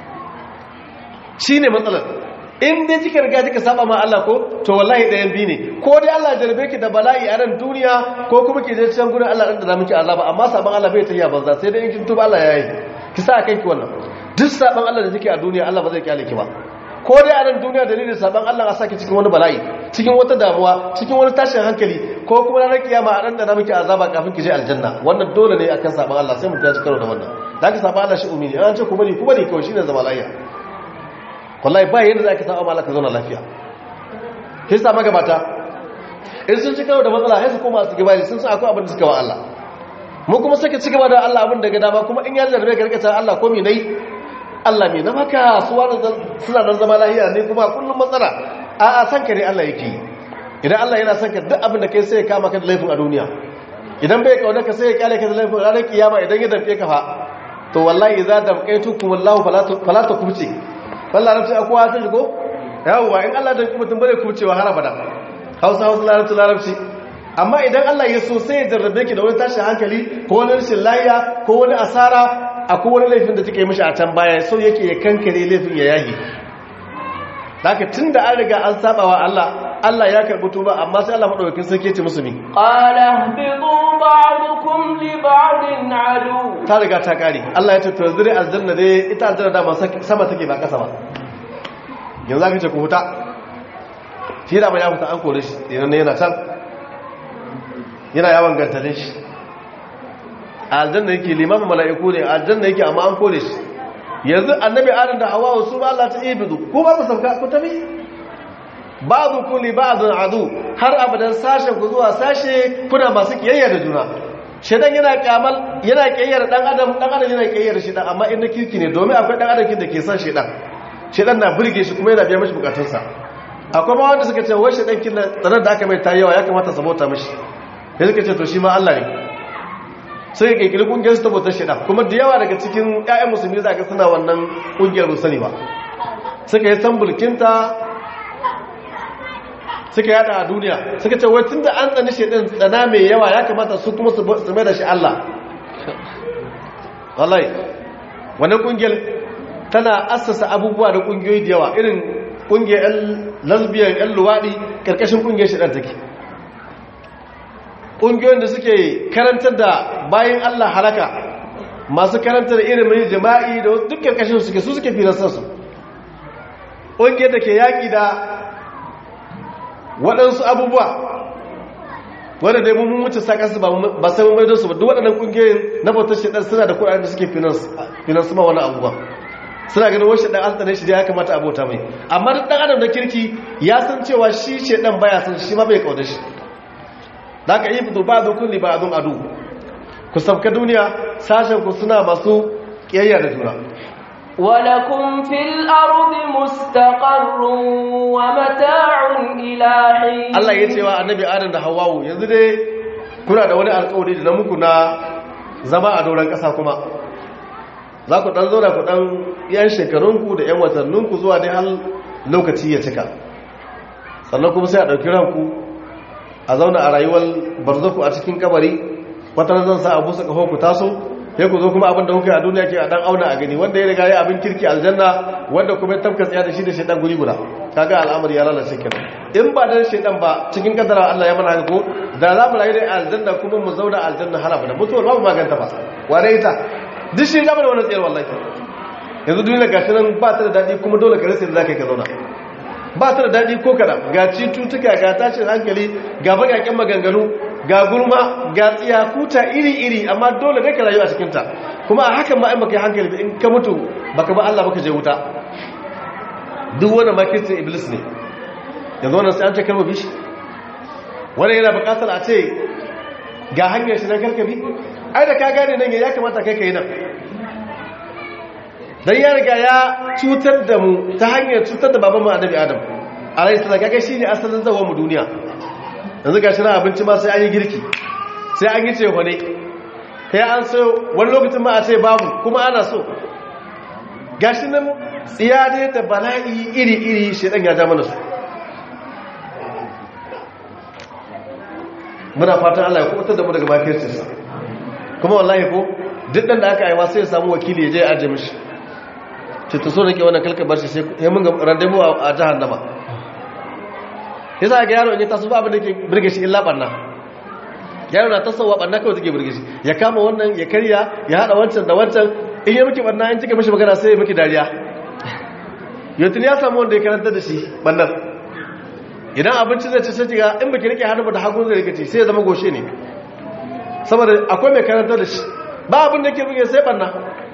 A: shi ne matsalar in dai kika riga kika saba ma Allah ko to wallahi ɗayan bi ne ko dai Allah ya jarbe ki da bala'i a nan duniya ko kuma ki je can gurin Allah ɗan da miki azaba amma saban Allah bai tafiya banza sai dai in kin tuba Allah ya yi ki sa kanki wannan duk saban Allah da kike a duniya Allah ba zai kyale ki ba ko dai a nan duniya dalilin saban Allah a saki cikin wani bala'i cikin wata damuwa cikin wani tashin hankali ko kuma ranar kiyama a ɗan da miki azaba kafin ki je aljanna wannan dole ne akan saban Allah sai mutum ya ci karo da wannan da ka saban Allah shi umini an ce ku bari ku bari kawai shine zama lafiya wallahi ba yadda za ka saba ma Allah ka zauna lafiya sai sa magabata in sun ci karo da matsala sai su koma su gaba sun san akwai abin da suka wa Allah mu kuma suka ci gaba da Allah abin daga dama kuma in ya zarbe ka rika Allah ko me nayi Allah me na maka su wani suna nan zama lafiya ne kuma kullum matsala a a san ka ne Allah yake idan Allah yana son ka duk abin da kai sai ya kama ka da laifin a duniya idan bai kauna ka sai ya kyale ka da laifin ranar kiyama idan ya damke ka fa to wallahi idza damqaytukum wallahu fala takubti wallah larabci a kowa sun shigo yawwa in Allah don mutum bare kubcewa har abada hausa hausa larabci larabci amma idan Allah ya so sai ya jarrabe ki da wani tashin hankali ko wani rashin lafiya ko wani asara akwai wani laifin da take mishi a can baya so yake ya kankare laifin ya yahi haka tun da an riga an saba wa Allah Allah ya karbi tuba amma sai Allah madaukakin sarki ce musu mi
B: qala bidu ba'dukum li ba'din adu
A: ta riga ta kare Allah ya ce to zure aljanna dai ita aljanna da sama take ba kasa ba yanzu aka ce ku huta shi da ba ya huta an kore shi yana yana can yana yawan gantalin shi aljanna yake limamin mala'iku ne aljanna yake amma an kore shi yanzu annabi adam da hawa su ba Allah ta ibidu ko ba ku sauka ku tafi ba'du kulli ba'dun adu har abadan sashen ku zuwa sashe kuna masu kiyayya da juna shedan yana kamal yana kiyayyar dan adam dan adam yana kiyayyar shedan amma in na kirki ne domin akwai dan adam da ke son shedan shedan na burge shi kuma yana biya mishi bukatunsa akwai ma wanda suka ce wai shedan kin tsanar da aka mai ta yawa ya kamata sabota mishi sai suka ce to shi ma Allah ne sai ya kirkiri kungiyar su tabbatar shedan kuma da yawa daga cikin ƴaƴan musulmi za ka suna wannan kungiyar musani ba suka yi sambulkinta suka yada a duniya suka ce wai tun da an tsani shaidan tsana mai yawa ya kamata su kuma su mai da shi Allah wallahi wannan kungiyar tana assasa abubuwa da kungiyoyi da yawa irin kungiyar yan lesbian yan luwadi karkashin kungiyar shaidan take kungiyoyin da suke karantar da bayan Allah halaka masu karantar ilimin jima'i da duk karkashin suke su suke finansar su ƙungiyar da ke yaƙi da waɗansu abubuwa wadda dai mun wuce sakansu ba sai mun maido su ba duk waɗannan ƙungiyoyin na bautar shaɗar suna da kuɗaɗen da suke finansu ma wani abubuwa suna ganin wani shaɗan alta ne shi da ya kamata a bauta mai amma duk ɗan adam da kirki ya san cewa shi shaɗan baya san shi ma bai kauda shi da aka yi fito ba a kulli ba a zun adu ku sabka duniya sashen ku suna masu ƙiyayya da juna
B: ولكم في الأرض مستقر ومتاع إلى حين
A: Allah ya ce wa annabi Adam da Hawwa yanzu dai kuna da wani alƙawari da na muku na zama a doron ƙasa kuma za ku ɗan zauna ku ɗan yan shekarunku da yan watanninku zuwa dai har lokaci ya cika sannan kuma sai a ɗauki ranku a zauna a rayuwar barzaku a cikin kabari wata zan sa a busa ƙaho ku taso ya ku zo kuma abin da kuka yi a duniya ke a dan auna a gani wanda ya riga ya abin kirki aljanna wanda kuma ya tafka tsaya da shi da shaidan guri guda kaga al'amari ya lalace kenan in ba dan shaidan ba cikin kadara Allah ya mana haka ko da za mu rayu da aljanna kuma mu zauna aljanna har abada mutuwar babu maganta ba wane ita duk shi gaba da wannan tsayar wallahi yanzu duniya gashi nan ba ta da dadi kuma dole ka rasa da zaka ka zauna ba ta da dadi ko kada ga cututtuka ga tashin hankali ga bakakken maganganu ga gurma ga tsiyakuta iri-iri amma dole ne ka rayu a cikinta kuma a hakan ma'in baka yi hankali in ka mutu baka ba Allah baka je wuta duk wani makircin iblis ne yanzu wannan sai an ce kalma bishi wani yana bukatar a ce ga hanyar shi na karkabi ai da ka gane nan ya kamata kai ka yi nan don ya riga ya cutar da mu ta hanyar cutar da baban mu annabi adam alayhi salam kaga shine asalin zawon mu duniya yanzu ga shirin abinci ma sai an yi girki sai an yi cewa ne kai an so wani lokacin ma a ce babu kuma ana so ga shi nan tsiyade da bala'i iri-iri shaidan ya ja mana su muna fatan Allah ya kubutar da mu daga makircinsa kuma wallahi ko duk ɗan da aka aiwa sai ya samu wakili ya je ya ajiye mishi ce ta so nake wannan kalkabar shi sai ya mun ga randebu a jihar nama ya sa ga yaro in ya taso ba abin da ke birge shi illa ɓanna yaro na tasowa ɓanna kawai take birge shi ya kama wannan ya karya ya haɗa wancan da wancan in yi miki ɓanna in cika mishi magana sai ya miki dariya yautin ya samu wanda ya karanta da shi ɓannar idan abinci zai ci sai ga in baki rike hannu ba da hagu zai rike ci sai ya zama goshe ne saboda akwai mai karanta da shi ba abin da ke buge sai ɓanna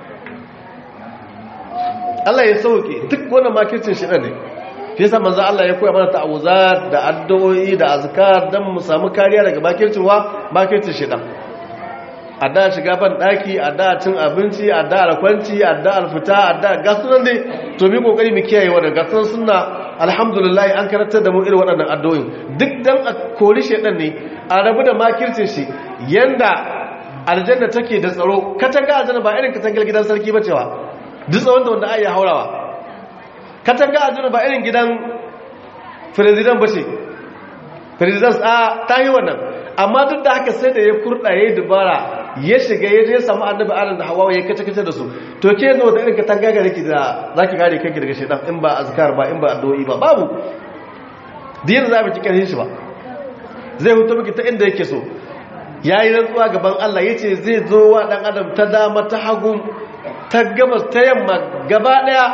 A: Allah ya sauke duk wannan makircin shi ne fi yasa manzo Allah ya koya mana ta'awuzat da addu'o'i da azkar dan mu samu kariya daga makircin wa makircin shedan adda shiga ban daki adda cin abinci adda alkwanci adda alfita adda gasunan dai to mi kokari mu kiyaye wannan gasunan sunna alhamdulillah an karantar da mu irin waɗannan addu'o'in duk dan a kori shedan ne a rabu da makircin shi yanda aljanna take da tsaro katanga aljanna ba irin katangar gidan sarki ba cewa duk tsawon da wanda ai ya haurawa katanga aljanna ba irin gidan firizidan ba ce firizidan a ta yi wannan amma duk da haka sai da ya kurɗa ya yi dubara ya shiga ya je samu annabi adam da hawa ya kace-kace da su to ke yanzu wata irin katanga ga rake da za ki kare kanki daga shaidan in ba azkar ba in ba addu'o'i ba babu diyar za mu ki karhin shi ba zai hutu miki ta inda yake so ya yi rantsuwa gaban Allah ya ce zai zo wa ɗan adam ta dama ta hagu ta gabas ta yamma gaba ɗaya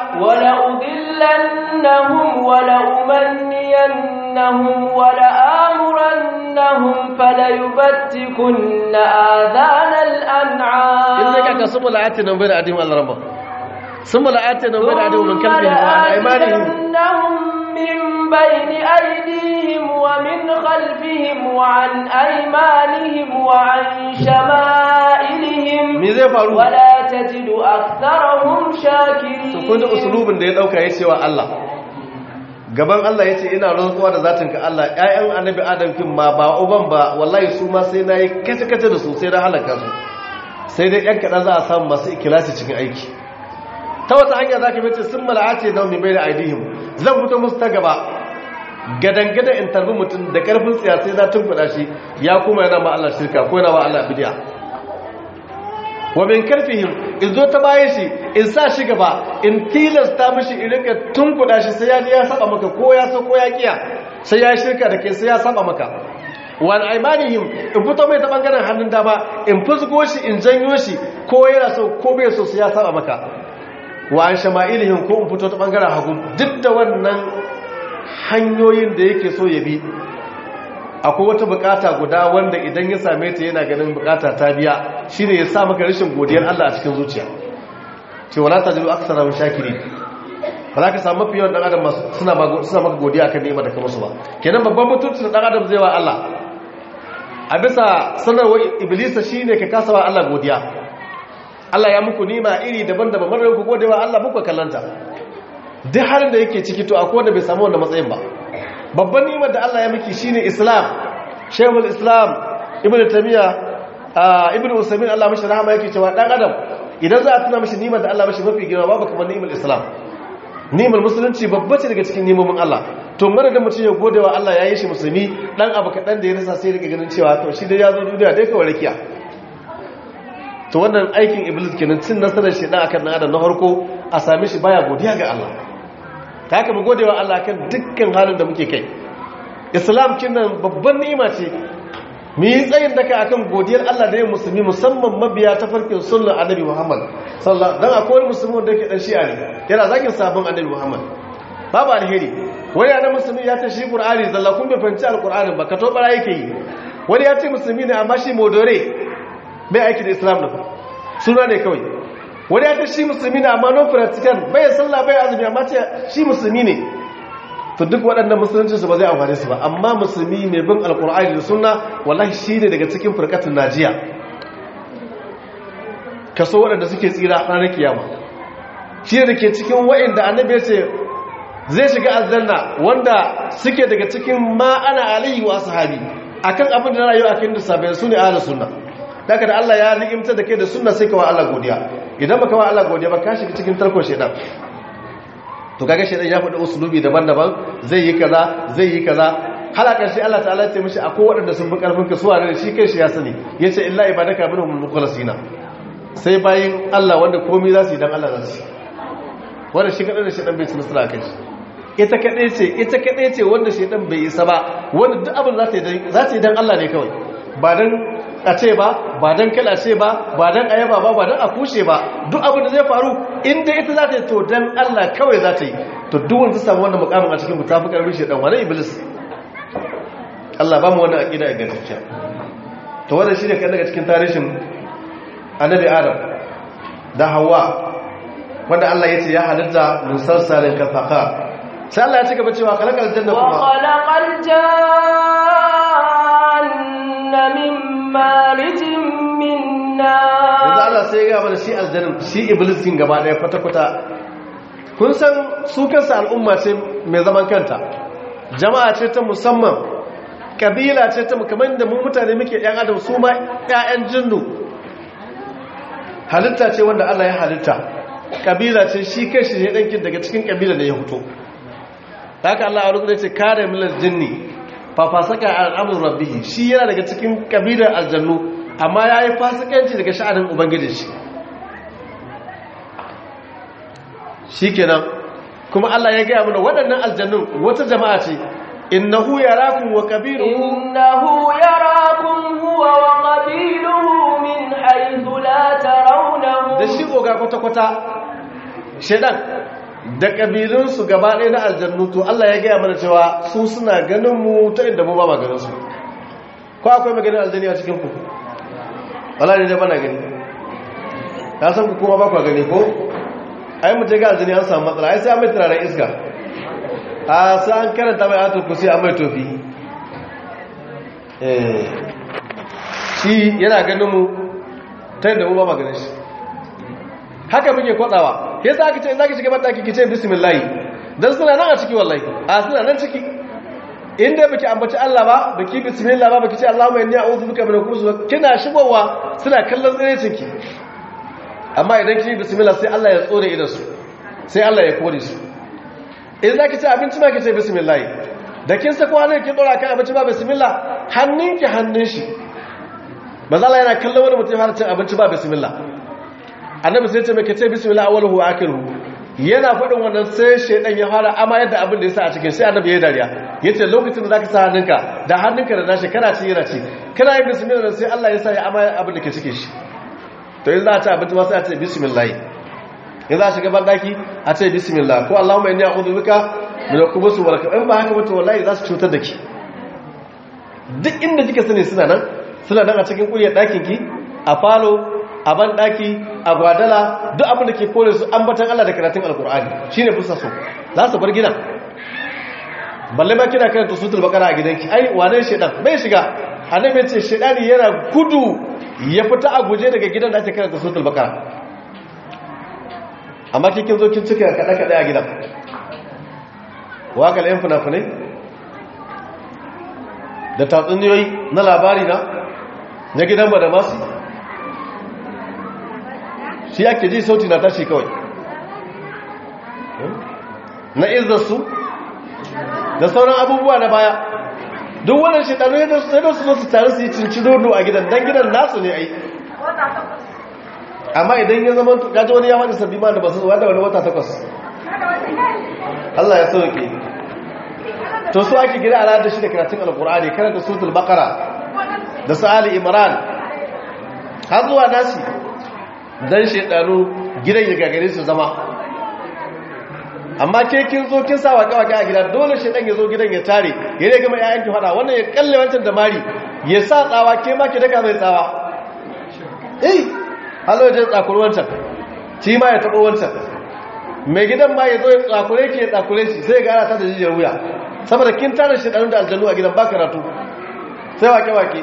B: ولأضلنهم ولأمنينهم ولآمرنهم فليبتكن آذان الأنعام
A: إذا كان ثم لآتنا من بين أيديهم على ربهم ثم لآتنا من بين أيديهم من خلفهم وعن أيمانهم
B: ولآتينهم من بين أيديهم ومن خلفهم وعن أيمانهم وعن شمائلهم
A: me zai faru
B: ولا تجد أكثرهم
A: to
B: شاكرين
A: kun ji usulubin da ya dauka ya cewa Allah gaban Allah ya ce ina rantsuwa da zatinka Allah ƴaƴan annabi Adam kin ma ba uban ba wallahi su ma sai nayi kace kace da su sai na halaka su sai dai ƴan kaɗan za a samu masu ikilasi cikin aiki ta wata hanya za ka mace sun mala'ace na mai bai da aidihim zan fito musu ta gaba gadangada in tarbi mutum da karfin tsiya sai za tun kuɗa shi ya kuma yana ma Allah shirka ko yana ma Allah bidiya wa min karfihim in zo ta baye shi in sa shi gaba in tilasta mishi in rika tun kuɗa shi sai ya ji ya saba maka ko ya so ko ya kiya sai ya shirka da kai sai ya saba maka wal aimanihim in fito mai ta bangaren hannun dama in fusgo shi in janyo shi ko yana so ko bai so su ya saba maka wa an shama'ilihim ko in fito ta bangaren hagu duk da wannan hanyoyin da yake so ya bi akwai wata bukata guda wanda idan ya same ta yana ganin bukata ta biya shine ya sa maka rashin godiyar Allah a cikin zuciya ce wala tajidu aksara shakiri ba za ka samu mafi yawan dan adam suna suna maka godiya akan ni'imar da ka musu ba kenan babban mutunci da dan adam zai wa Allah a bisa sanarwar iblisa shine ka kasa wa Allah godiya Allah ya muku nima iri daban-daban marar ku godewa Allah muku kallanta duk halin da yake ciki to akwai wanda bai samu wannan matsayin ba babban nimar da Allah ya miki shine Islam Shaykhul Islam Ibn Taymiyyah Ibn Usaymin Allah mishi rahama yake cewa dan adam idan za a tuna mishi nimar da Allah mishi mafi girma babu kamar nimar Islam nimar musulunci babba ce daga cikin nimomin Allah to mara da mutum ya gode wa Allah ya yi shi musulmi dan abu kaɗan da ya rasa sai rika ganin cewa to shi dai ya zo duniya dai kawai rakiya to wannan aikin iblis kenan cin nasarar shi dan akan dan adam na farko a same shi baya godiya ga Allah ta haka mu gode wa Allah kan dukkan halin da muke kai islam kinan babban ni'ima ce mu yi tsayin daka akan godiyar Allah da yin musulmi musamman mabiya ta farkin sunnar annabi Muhammad sallallahu dan akwai musulmi da yake dan shi'a ne yana zakin sabon annabi Muhammad babu alheri wani yana musulmi ya ce shi qur'ani zalla kun bai fahimci alqur'ani ba ka to bara yake yi wani ya ce musulmi ne amma shi modore bai aiki da islam da suna ne kawai wani ya ce shi musulmi ne amma non practical bai sallah bai azumi amma ce shi musulmi ne to duk waɗannan musulunci su ba zai amfane su ba amma musulmi mai bin alkur'ani da sunna wallahi shi ne daga cikin firkatun najiya kaso waɗanda suke tsira ranar kiyama shi ne da ke cikin waɗanda annabi ya ce zai shiga aljanna wanda suke daga cikin ma ana alayhi wa sahabi akan abin da na rayu akan da sabai su ne ahlus sunna daga da Allah ya ni'imta da kai da sunna sai ka wa Allah godiya idan baka wa Allah godiya ba ka shiga cikin tarkon shedan to kaga shedan ya faɗi usulubi daban-daban zai yi kaza zai yi kaza halakar shi Allah ta'ala ya ce mishi akwai waɗanda sun bi karfin ka suwa ne shi kai shi ya sani yace illa ibadaka minhum mukhlasina sai bayin Allah wanda komai za su yi dan Allah za su wanda shi kadan da shedan bai ci nasara kai shi ita kaɗai ce ita kaɗai ce wanda shaidan bai isa ba wanda duk abin za ta yi don Allah ne kawai ba don a ce ba ba don kala ce ba ba don ayaba ba ba don a kushe ba duk abin da zai faru inda ita za ta yi to don Allah kawai za ta yi to duk wanda samu wannan mukamin a cikin mu tafi karbi shaidan wani iblis Allah ba mu wannan aqida a gaskiya to wannan shine kan daga cikin tarihin annabi Adam da Hawwa wanda Allah ya ce ya halitta musarsalin kafaka sai Allah ya ci gaba cewa khalaqal janna kuma
B: wa khalaqal janna min marijin min nar
A: yanzu Allah sai ya ga mana shi aljanna shi iblis kin gaba daya kwata kwata kun san su kansa al'umma ce mai zaman kanta jama'a ce ta musamman kabila ce ta kamar da mu mutane muke yan adam su ma ƴaƴan jinnu halitta ce wanda Allah ya halitta kabila ce shi kai shi ne dankin daga cikin kabila da ya fito haka Allah a rukunin ce kare milar jinni fafasaka al'amun rabbihi shi yana daga cikin kabilar aljannu amma ya yi fasikanci daga sha'anin ubangiji shi shi kenan kuma Allah ya gaya mana waɗannan aljannun wata jama'a ce innahu yarakum wa qabiluhu
B: innahu yarakum huwa wa qabiluhu min haythu la tarawnahum
A: da shi oga kwata-kwata shedan da ƙabilunsu gaba ɗaya na aljannu to Allah ya gaya mana cewa su suna ganin mu ta inda mu ba ma ganin su ko akwai maganin aljanni a cikin ku wala ne da bana gani ya san ku kuma ba ku gani ko ai mu je ga aljanni an samu matsala ai sai an mai turaren iska a sai an karanta mai atul kusi an mai tofi eh shi yana ganin mu ta inda mu ba ma ganin shi haka muke kwatsawa yasa aka ce zaki shiga bataki kice bismillah dan suna nan a ciki wallahi a suna nan ciki inda baki ambaci Allah ba baki bismillah ba baki ce Allahumma inni a'udhu bika min al-khubuthi kina shigowa suna kallon tsirecin ki amma idan kike bismillah sai Allah ya tsore idan su sai Allah ya kore su in zaki ci abinci ma kice bismillah da kin sako hannun kin dora kan abinci ba bismillah hannunki hannun shi manzo Allah yana kallon wani mutum har cin abinci ba bismillah annabi sai ce mai kace bismillah awwaluhu wa akhiruhu yana faɗin wannan sai shaidan ya fara amma yadda abin da ya sa a cikin sai annabi ya dariya ya ce lokacin da za ka sa hannunka da hannunka da nashi kana ci yana ci kana yin bismillah sai Allah ya sa ya amma abin da ke cikin shi to in za a ci abinci ma sai a ce bismillah in za a shiga bandaki a ce bismillah ko Allahumma inni a'udhu bika min al-khubuthi wal in ba haka ba to wallahi za su cutar da ki duk inda kika sani suna nan suna nan a cikin kuryar ɗakin ki a falo a ban ɗaki a gwadala duk abin da ke kore su ambatan Allah da karatun alkur'ani shine fusa so za su bar gidan balle ma kina karanta sutul bakara a gidanki ai wane shedan bai shiga annabi ce shedani yana gudu ya fita a guje daga gidan da ake karanta sutul bakara amma kikin zo kin cika kada kada a gidan waka layin fina-finai da tatsuniyoyi na labari na na gidan ba da masu shi ake ji sauti na tashi kawai na izarsu da sauran abubuwa na baya duk wannan shekaru ya sai da su zo su taru su yi cinci dodo a gidan don gidan nasu ne ai amma idan ya zama gaji wani ya wani sabbi ma da basu wanda wani wata takwas Allah ya sauke to su ake gida a da shi da karatun alkur'ani karanta suratul baqara da su ali imran har zuwa nasi dan shedanu gidan ya gagare su zama amma ke kin zo kin sa waka-waka a gida dole shedan ya zo gidan ya tare ya ne gama yayan ki fada wannan ya kalle wancan da mari ya sa tsawa ke ma ki daga mai tsawa eh halo ya tsakuri wancan shi ma ya tabo wancan mai gidan ma ya zo ya tsakure ki ya tsakure shi sai ga ana ta da jijiyar wuya saboda kin tare shedanu da aljanu a gidan ba karatu sai wake-wake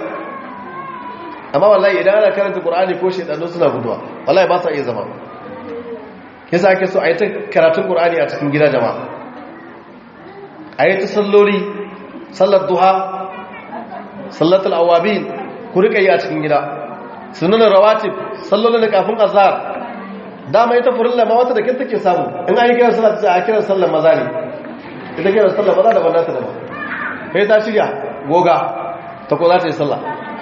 A: amma wallahi idan ana karanta qur'ani ko shedanu suna guduwa wallahi ba sa iya zama yasa ake so a yi ta karatun qur'ani a cikin gida jama'a a yi ta salloli sallar duha sallatul awabin ku rika yi a cikin gida sunanin rawatib sallolin da kafin azhar dama ita furilla ma wata da kin take samu in an yi kiran sallar ta a kiran sallar maza ne ita kiran sallar maza da wannan ta da ba kai ta shirya goga ta ko za ta yi sallah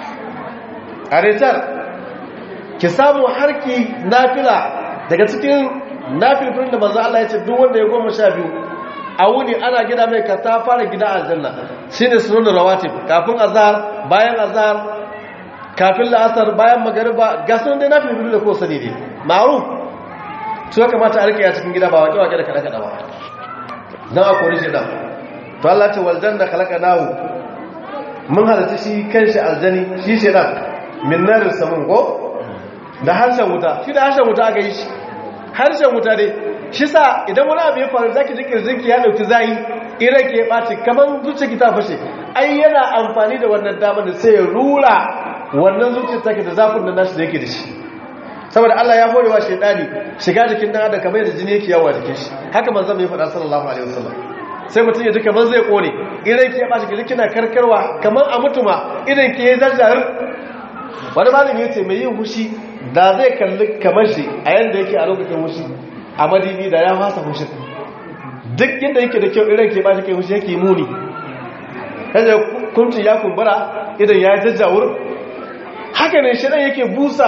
A: a retar ki samu harki nafila daga cikin nafilfilin da manzo Allah ya ce duk wanda ya goma sha biyu a wuni ana gida mai ka ta fara gida aljanna shine sunan rawatib kafin azhar bayan azhar kafin la'asar bayan magariba ga sunan dai nafilfilin da ko sani ne ma'ruf su ya kamata a rike a cikin gida ba waƙe waƙe da kada kada ba dan a kori shi dan to Allah ce wal janna khalaqnahu mun halatta shi kanshi aljani shi shedan min narin samun ko da harshen wuta shi da harshen wuta aka yi shi harshen wuta dai shi sa idan wani abu ya faru zaki ji kirjinki ya dauki zayi iran ke ɓaci kamar zuciya ki ta fashe ai yana amfani da wannan damar da sai ya rura wannan zuciyar take da zafin da nashi da yake da shi saboda Allah ya horewa shaidani shiga jikin dan adam kamar yadda jini yake yawa jikin shi haka manzon mai faɗa sallallahu alaihi wasallam sai mutum ya ji kamar zai kone idan ki ya ɓaci ki kina karkarwa kamar a mutuma idan ki ya zarjar wani malami ya ce mai yin hushi da zai kalli kamar shi a yadda yake a lokacin hushi a madibi da ya fasa hushin duk yadda yake da kyau idan ke ba shi kai hushi yake muni kaje kunci ya kumbura idan ya jajjawur haka ne shi yake busa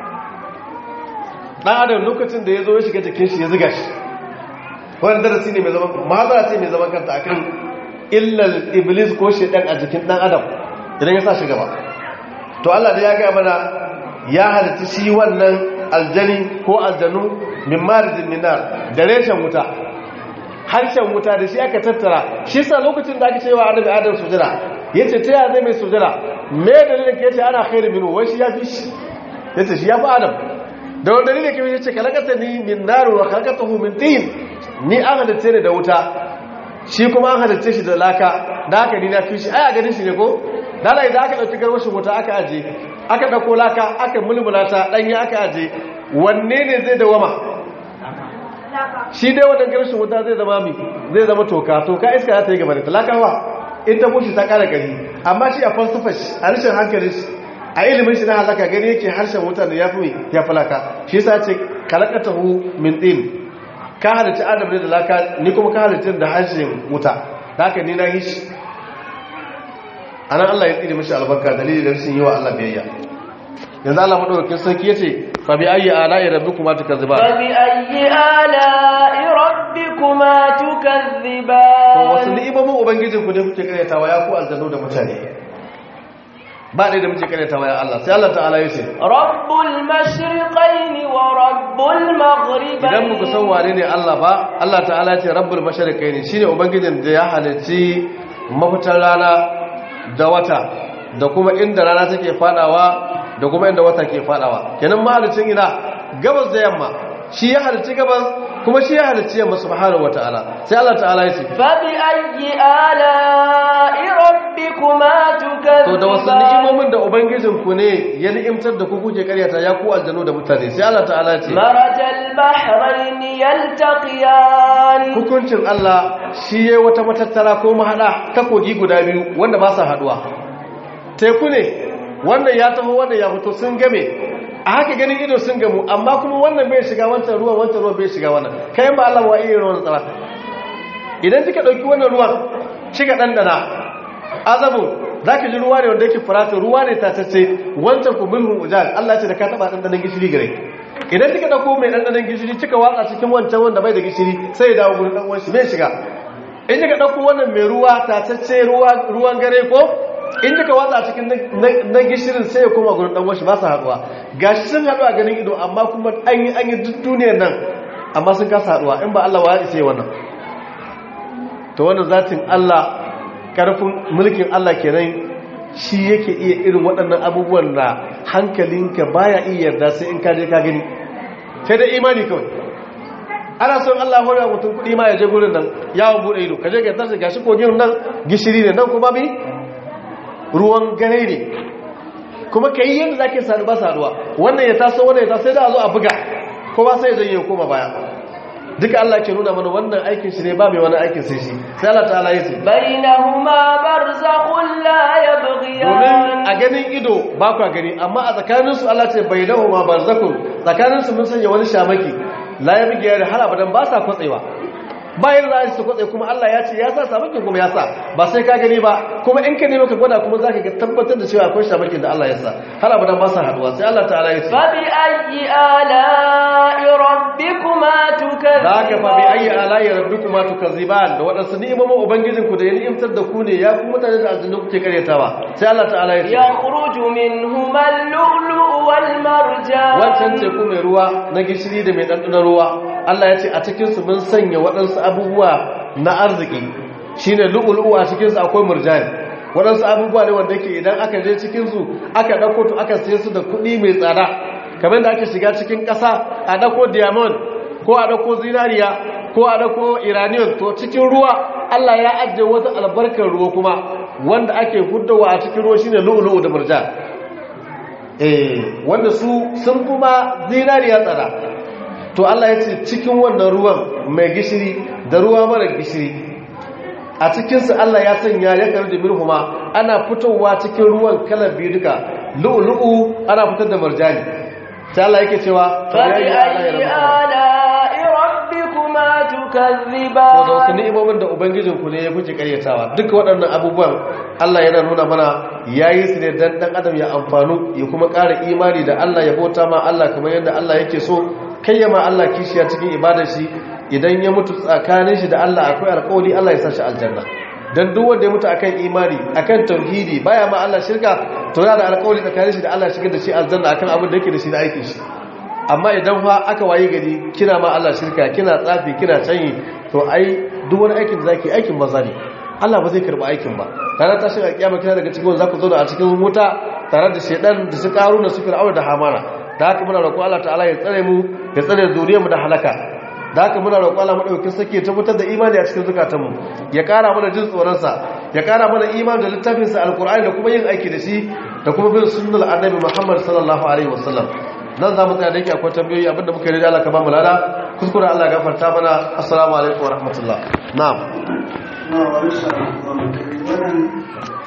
A: dan adam lokacin da ya zo ya shiga jikin shi ya ziga shi wani darasi ne mai zaman mahazara ce mai zaman kanta akan illal iblis ko shedan a jikin dan adam idan ya sa shi gaba to Allah da ya ga mana ya halitta shi wannan aljani ko aljanu min marijin minar da reshen wuta harshen wuta da shi aka tattara shi sa lokacin da aka ce wa annabi adam sujada yace ta ya zai mai sujada me dalilin ka yace ana khairu minhu wai shi ya fi shi yace shi ya fi adam da wani dalilin ka yace kalakata ni min nar wa khalaqatahu min tin ni an halitta ne da wuta shi kuma an halitta shi da laka da haka ni na fi shi ai a ganin shi ne ko dala idan aka dauki garwashin wuta aka aje aka dauko laka aka mulmula ta danya aka aje wanne ne zai dawama shi dai wannan garwashin wuta zai zama mi zai zama toka toka iska za ta yi gaba da talakawa in ta bushe ta kara gari amma shi a falsafa shi a rashin hankali shi a ilimin shi na halaka gani yake harshen wuta da ya fi ya falaka shi yasa ce kalakatahu min din ka halitta adam ne da laka ni kuma ka halitta da harshen wuta da haka ni na yi shi anan Allah ya tsiri mishi albarka dalili da rashin yi wa Allah biyayya yanzu Allah madaukakin sarki yace fa bi ayyi ala'i rabbikuma tukazziban
B: فبأي آلاء ربكما
A: to wasu
B: تكذبان
A: ni'imomin ubangijin ku ne kuke karyatawa ya ku aljannu da mutane ba ɗaya da muke karyatawa ya Allah sai Allah ta'ala ya ce
B: رب المشرقين ورب المغربين
A: idan muku san wane ne Allah ba Allah ta'ala ce rabbul mashariqain shine ubangijin da ya halicci mafitar rana da wata da kuma inda rana take fadawa da kuma inda wata ke fadawa kenan mahalicin ina gabas da yamma shi ya halicci gabas kuma shi ya halicci yamma subhanahu wataala sai Allah ta'ala ya ce
B: فبأي آلاء ربكما
A: to da wasu
B: تكذبان
A: ni'imomin da ubangijin ku ne ya ni'imtar da ku kuke karyata ya ku aljanu da mutane sai Allah ta'ala ya ce
B: مرج البحرين يلتقيان
A: hukuncin Allah shi ya wata matattara ko mahaɗa ta kogi guda biyu wanda ba sa haɗuwa teku ne wannan ya taho wannan ya fito sun game a haka ganin ido sun gamu amma kuma wannan bai shiga wancan ruwan wancan ruwan bai shiga wannan kayan ba Allah wa iya ruwan tsara idan kika ɗauki wannan ruwan kika ɗanɗana azabun za ki ji ruwa ne wanda yake furata ruwa ne tatacce wancan ku mulhun ujal Allah ce da ka taɓa ɗanɗanon gishiri gare idan kika ɗauko mai ɗanɗanon gishiri kika watsa cikin wancan wanda bai da gishiri sai ya dawo gurin ɗan uwan shi mai shiga in kika ɗauko wannan mai ruwa tatacce ruwan gare ko in kika watsa cikin na gishirin sai ya koma gurin ɗan uwan shi ba su haɗuwa gashi sun haɗu a ganin ido amma kuma an yi an yi duk duniyar nan amma sun kasa haɗuwa in ba Allah wa ya isa wannan to wannan zatin Allah karfin mulkin Allah kenan shi yake iya irin waɗannan abubuwan da hankalinka baya iya yarda sai in kaje ka gani sai da imani kawai ana son Allah hore mutum kuɗi ma ya je gurin nan yawon bude ido kaje ka tarsa gashi kogin nan gishiri ne nan kuma bi ruwan gare ne kuma kai yadda zake sadu ba saduwa wannan ya taso wannan ya taso sai da a zo a buga ko ba sai ya janye koma baya duka Allah ke nuna mana wannan aikin shi ne ba mai wani aikin sai shi sai Allah ta'ala ya ce
B: bainahuma barzakhun la yabghiyan
A: domin a ganin ido ba kwa gani amma a tsakanin su Allah ce bainahuma barzakhun tsakanin su mun sanya wani shamaki la yabghiyan har abadan ba sa kwatsewa bayan za su kwatse kuma Allah ya ce ya sa shamakin kuma ya sa ba sai ka gani ba kuma in ka nemi ka gwada kuma zaka ga tabbatar da cewa akwai shamakin da Allah ya sa har abadan ba sa haduwa sai Allah ta'ala ya ce
B: fa bi ayyi ala'i rabbikuma tukazziban
A: da haka fa bi ayyi ala'i rabbikuma tukazziban da wadansu ni'imomin ubangijin ku da ya ni'imtar da ku ne ya ku mutane da aljannu kuke karyatawa sai Allah ta'ala ya ce
B: yakhruju minhuma al-lu'lu'u wal marjan
A: wancan teku mai ruwa na gishiri da mai ɗanɗanon ruwa Allah ya ce a cikinsu mun sanya waɗansu abubuwa na arziki shi ne lu'ulu'u a cikinsu akwai murjani waɗansu abubuwa ne wanda ke idan aka je cikinsu aka ɗauko to aka sai su da kuɗi mai tsada kamar da ake shiga cikin ƙasa a ɗauko diamond ko a ɗauko zinariya ko a ɗauko iranian to cikin ruwa Allah ya ajiye wata albarkar ruwa kuma wanda ake huddawa a cikin ruwa shine lu'ulu'u da murjani eh wanda su sun kuma zinariya tsada to Allah ya ce cikin wannan ruwan mai gishiri da ruwa mara gishiri a cikinsu Allah ya sanya ya karu da mirhuma ana fitowa cikin ruwan kalar biyu duka lu'ulu'u ana fitar da marjani sai Allah yake cewa
B: fabi ayyi ala'i rabbikuma tukazziban
A: to da wasu ni'imomin da ubangijinku ne ya kuke karyatawa duka waɗannan abubuwan Allah yana nuna mana yayi su ne dan dan adam ya amfanu ya kuma ƙara imani da Allah ya bauta ma Allah kamar yadda Allah yake so kayyama Allah kishiya cikin ibadar shi idan ya mutu tsakanin shi da Allah akwai alƙawari Allah ya sa shi aljanna dan duk wanda ya mutu akan imani akan tauhidi baya ma Allah shirka to yana da alƙawari tsakanin shi da Allah shigar da shi aljanna akan abin da yake da shi na aikin shi amma idan fa aka waye gari kina ma Allah shirka kina tsafi kina canyi to ai duk wani aikin da zaki aikin maza ne Allah ba zai karba aikin ba ranar tashin alƙiyama kina daga cikin wanda zaku zo da a cikin wuta tare da shedan da su karu da su fir'auna da hamana da haka muna roƙo Allah ta'ala ya tsare mu ya tsare zuriyarmu da halaka da haka muna roƙo Allah madaukakin sake ya tabbatar da imani a cikin zukatanmu ya ƙara mana jin tsoron sa ya ƙara mana imani da littafin sa alqur'ani da kuma yin aiki da shi da kuma bin sunnar annabi Muhammad sallallahu alaihi wasallam nan za mu tsaya da yake akwai tambayoyi abinda muka yi da Allah ka ba mu lada kuskure Allah ya gafarta mana assalamu alaikum wa rahmatullah na'am
C: na wa insha Allah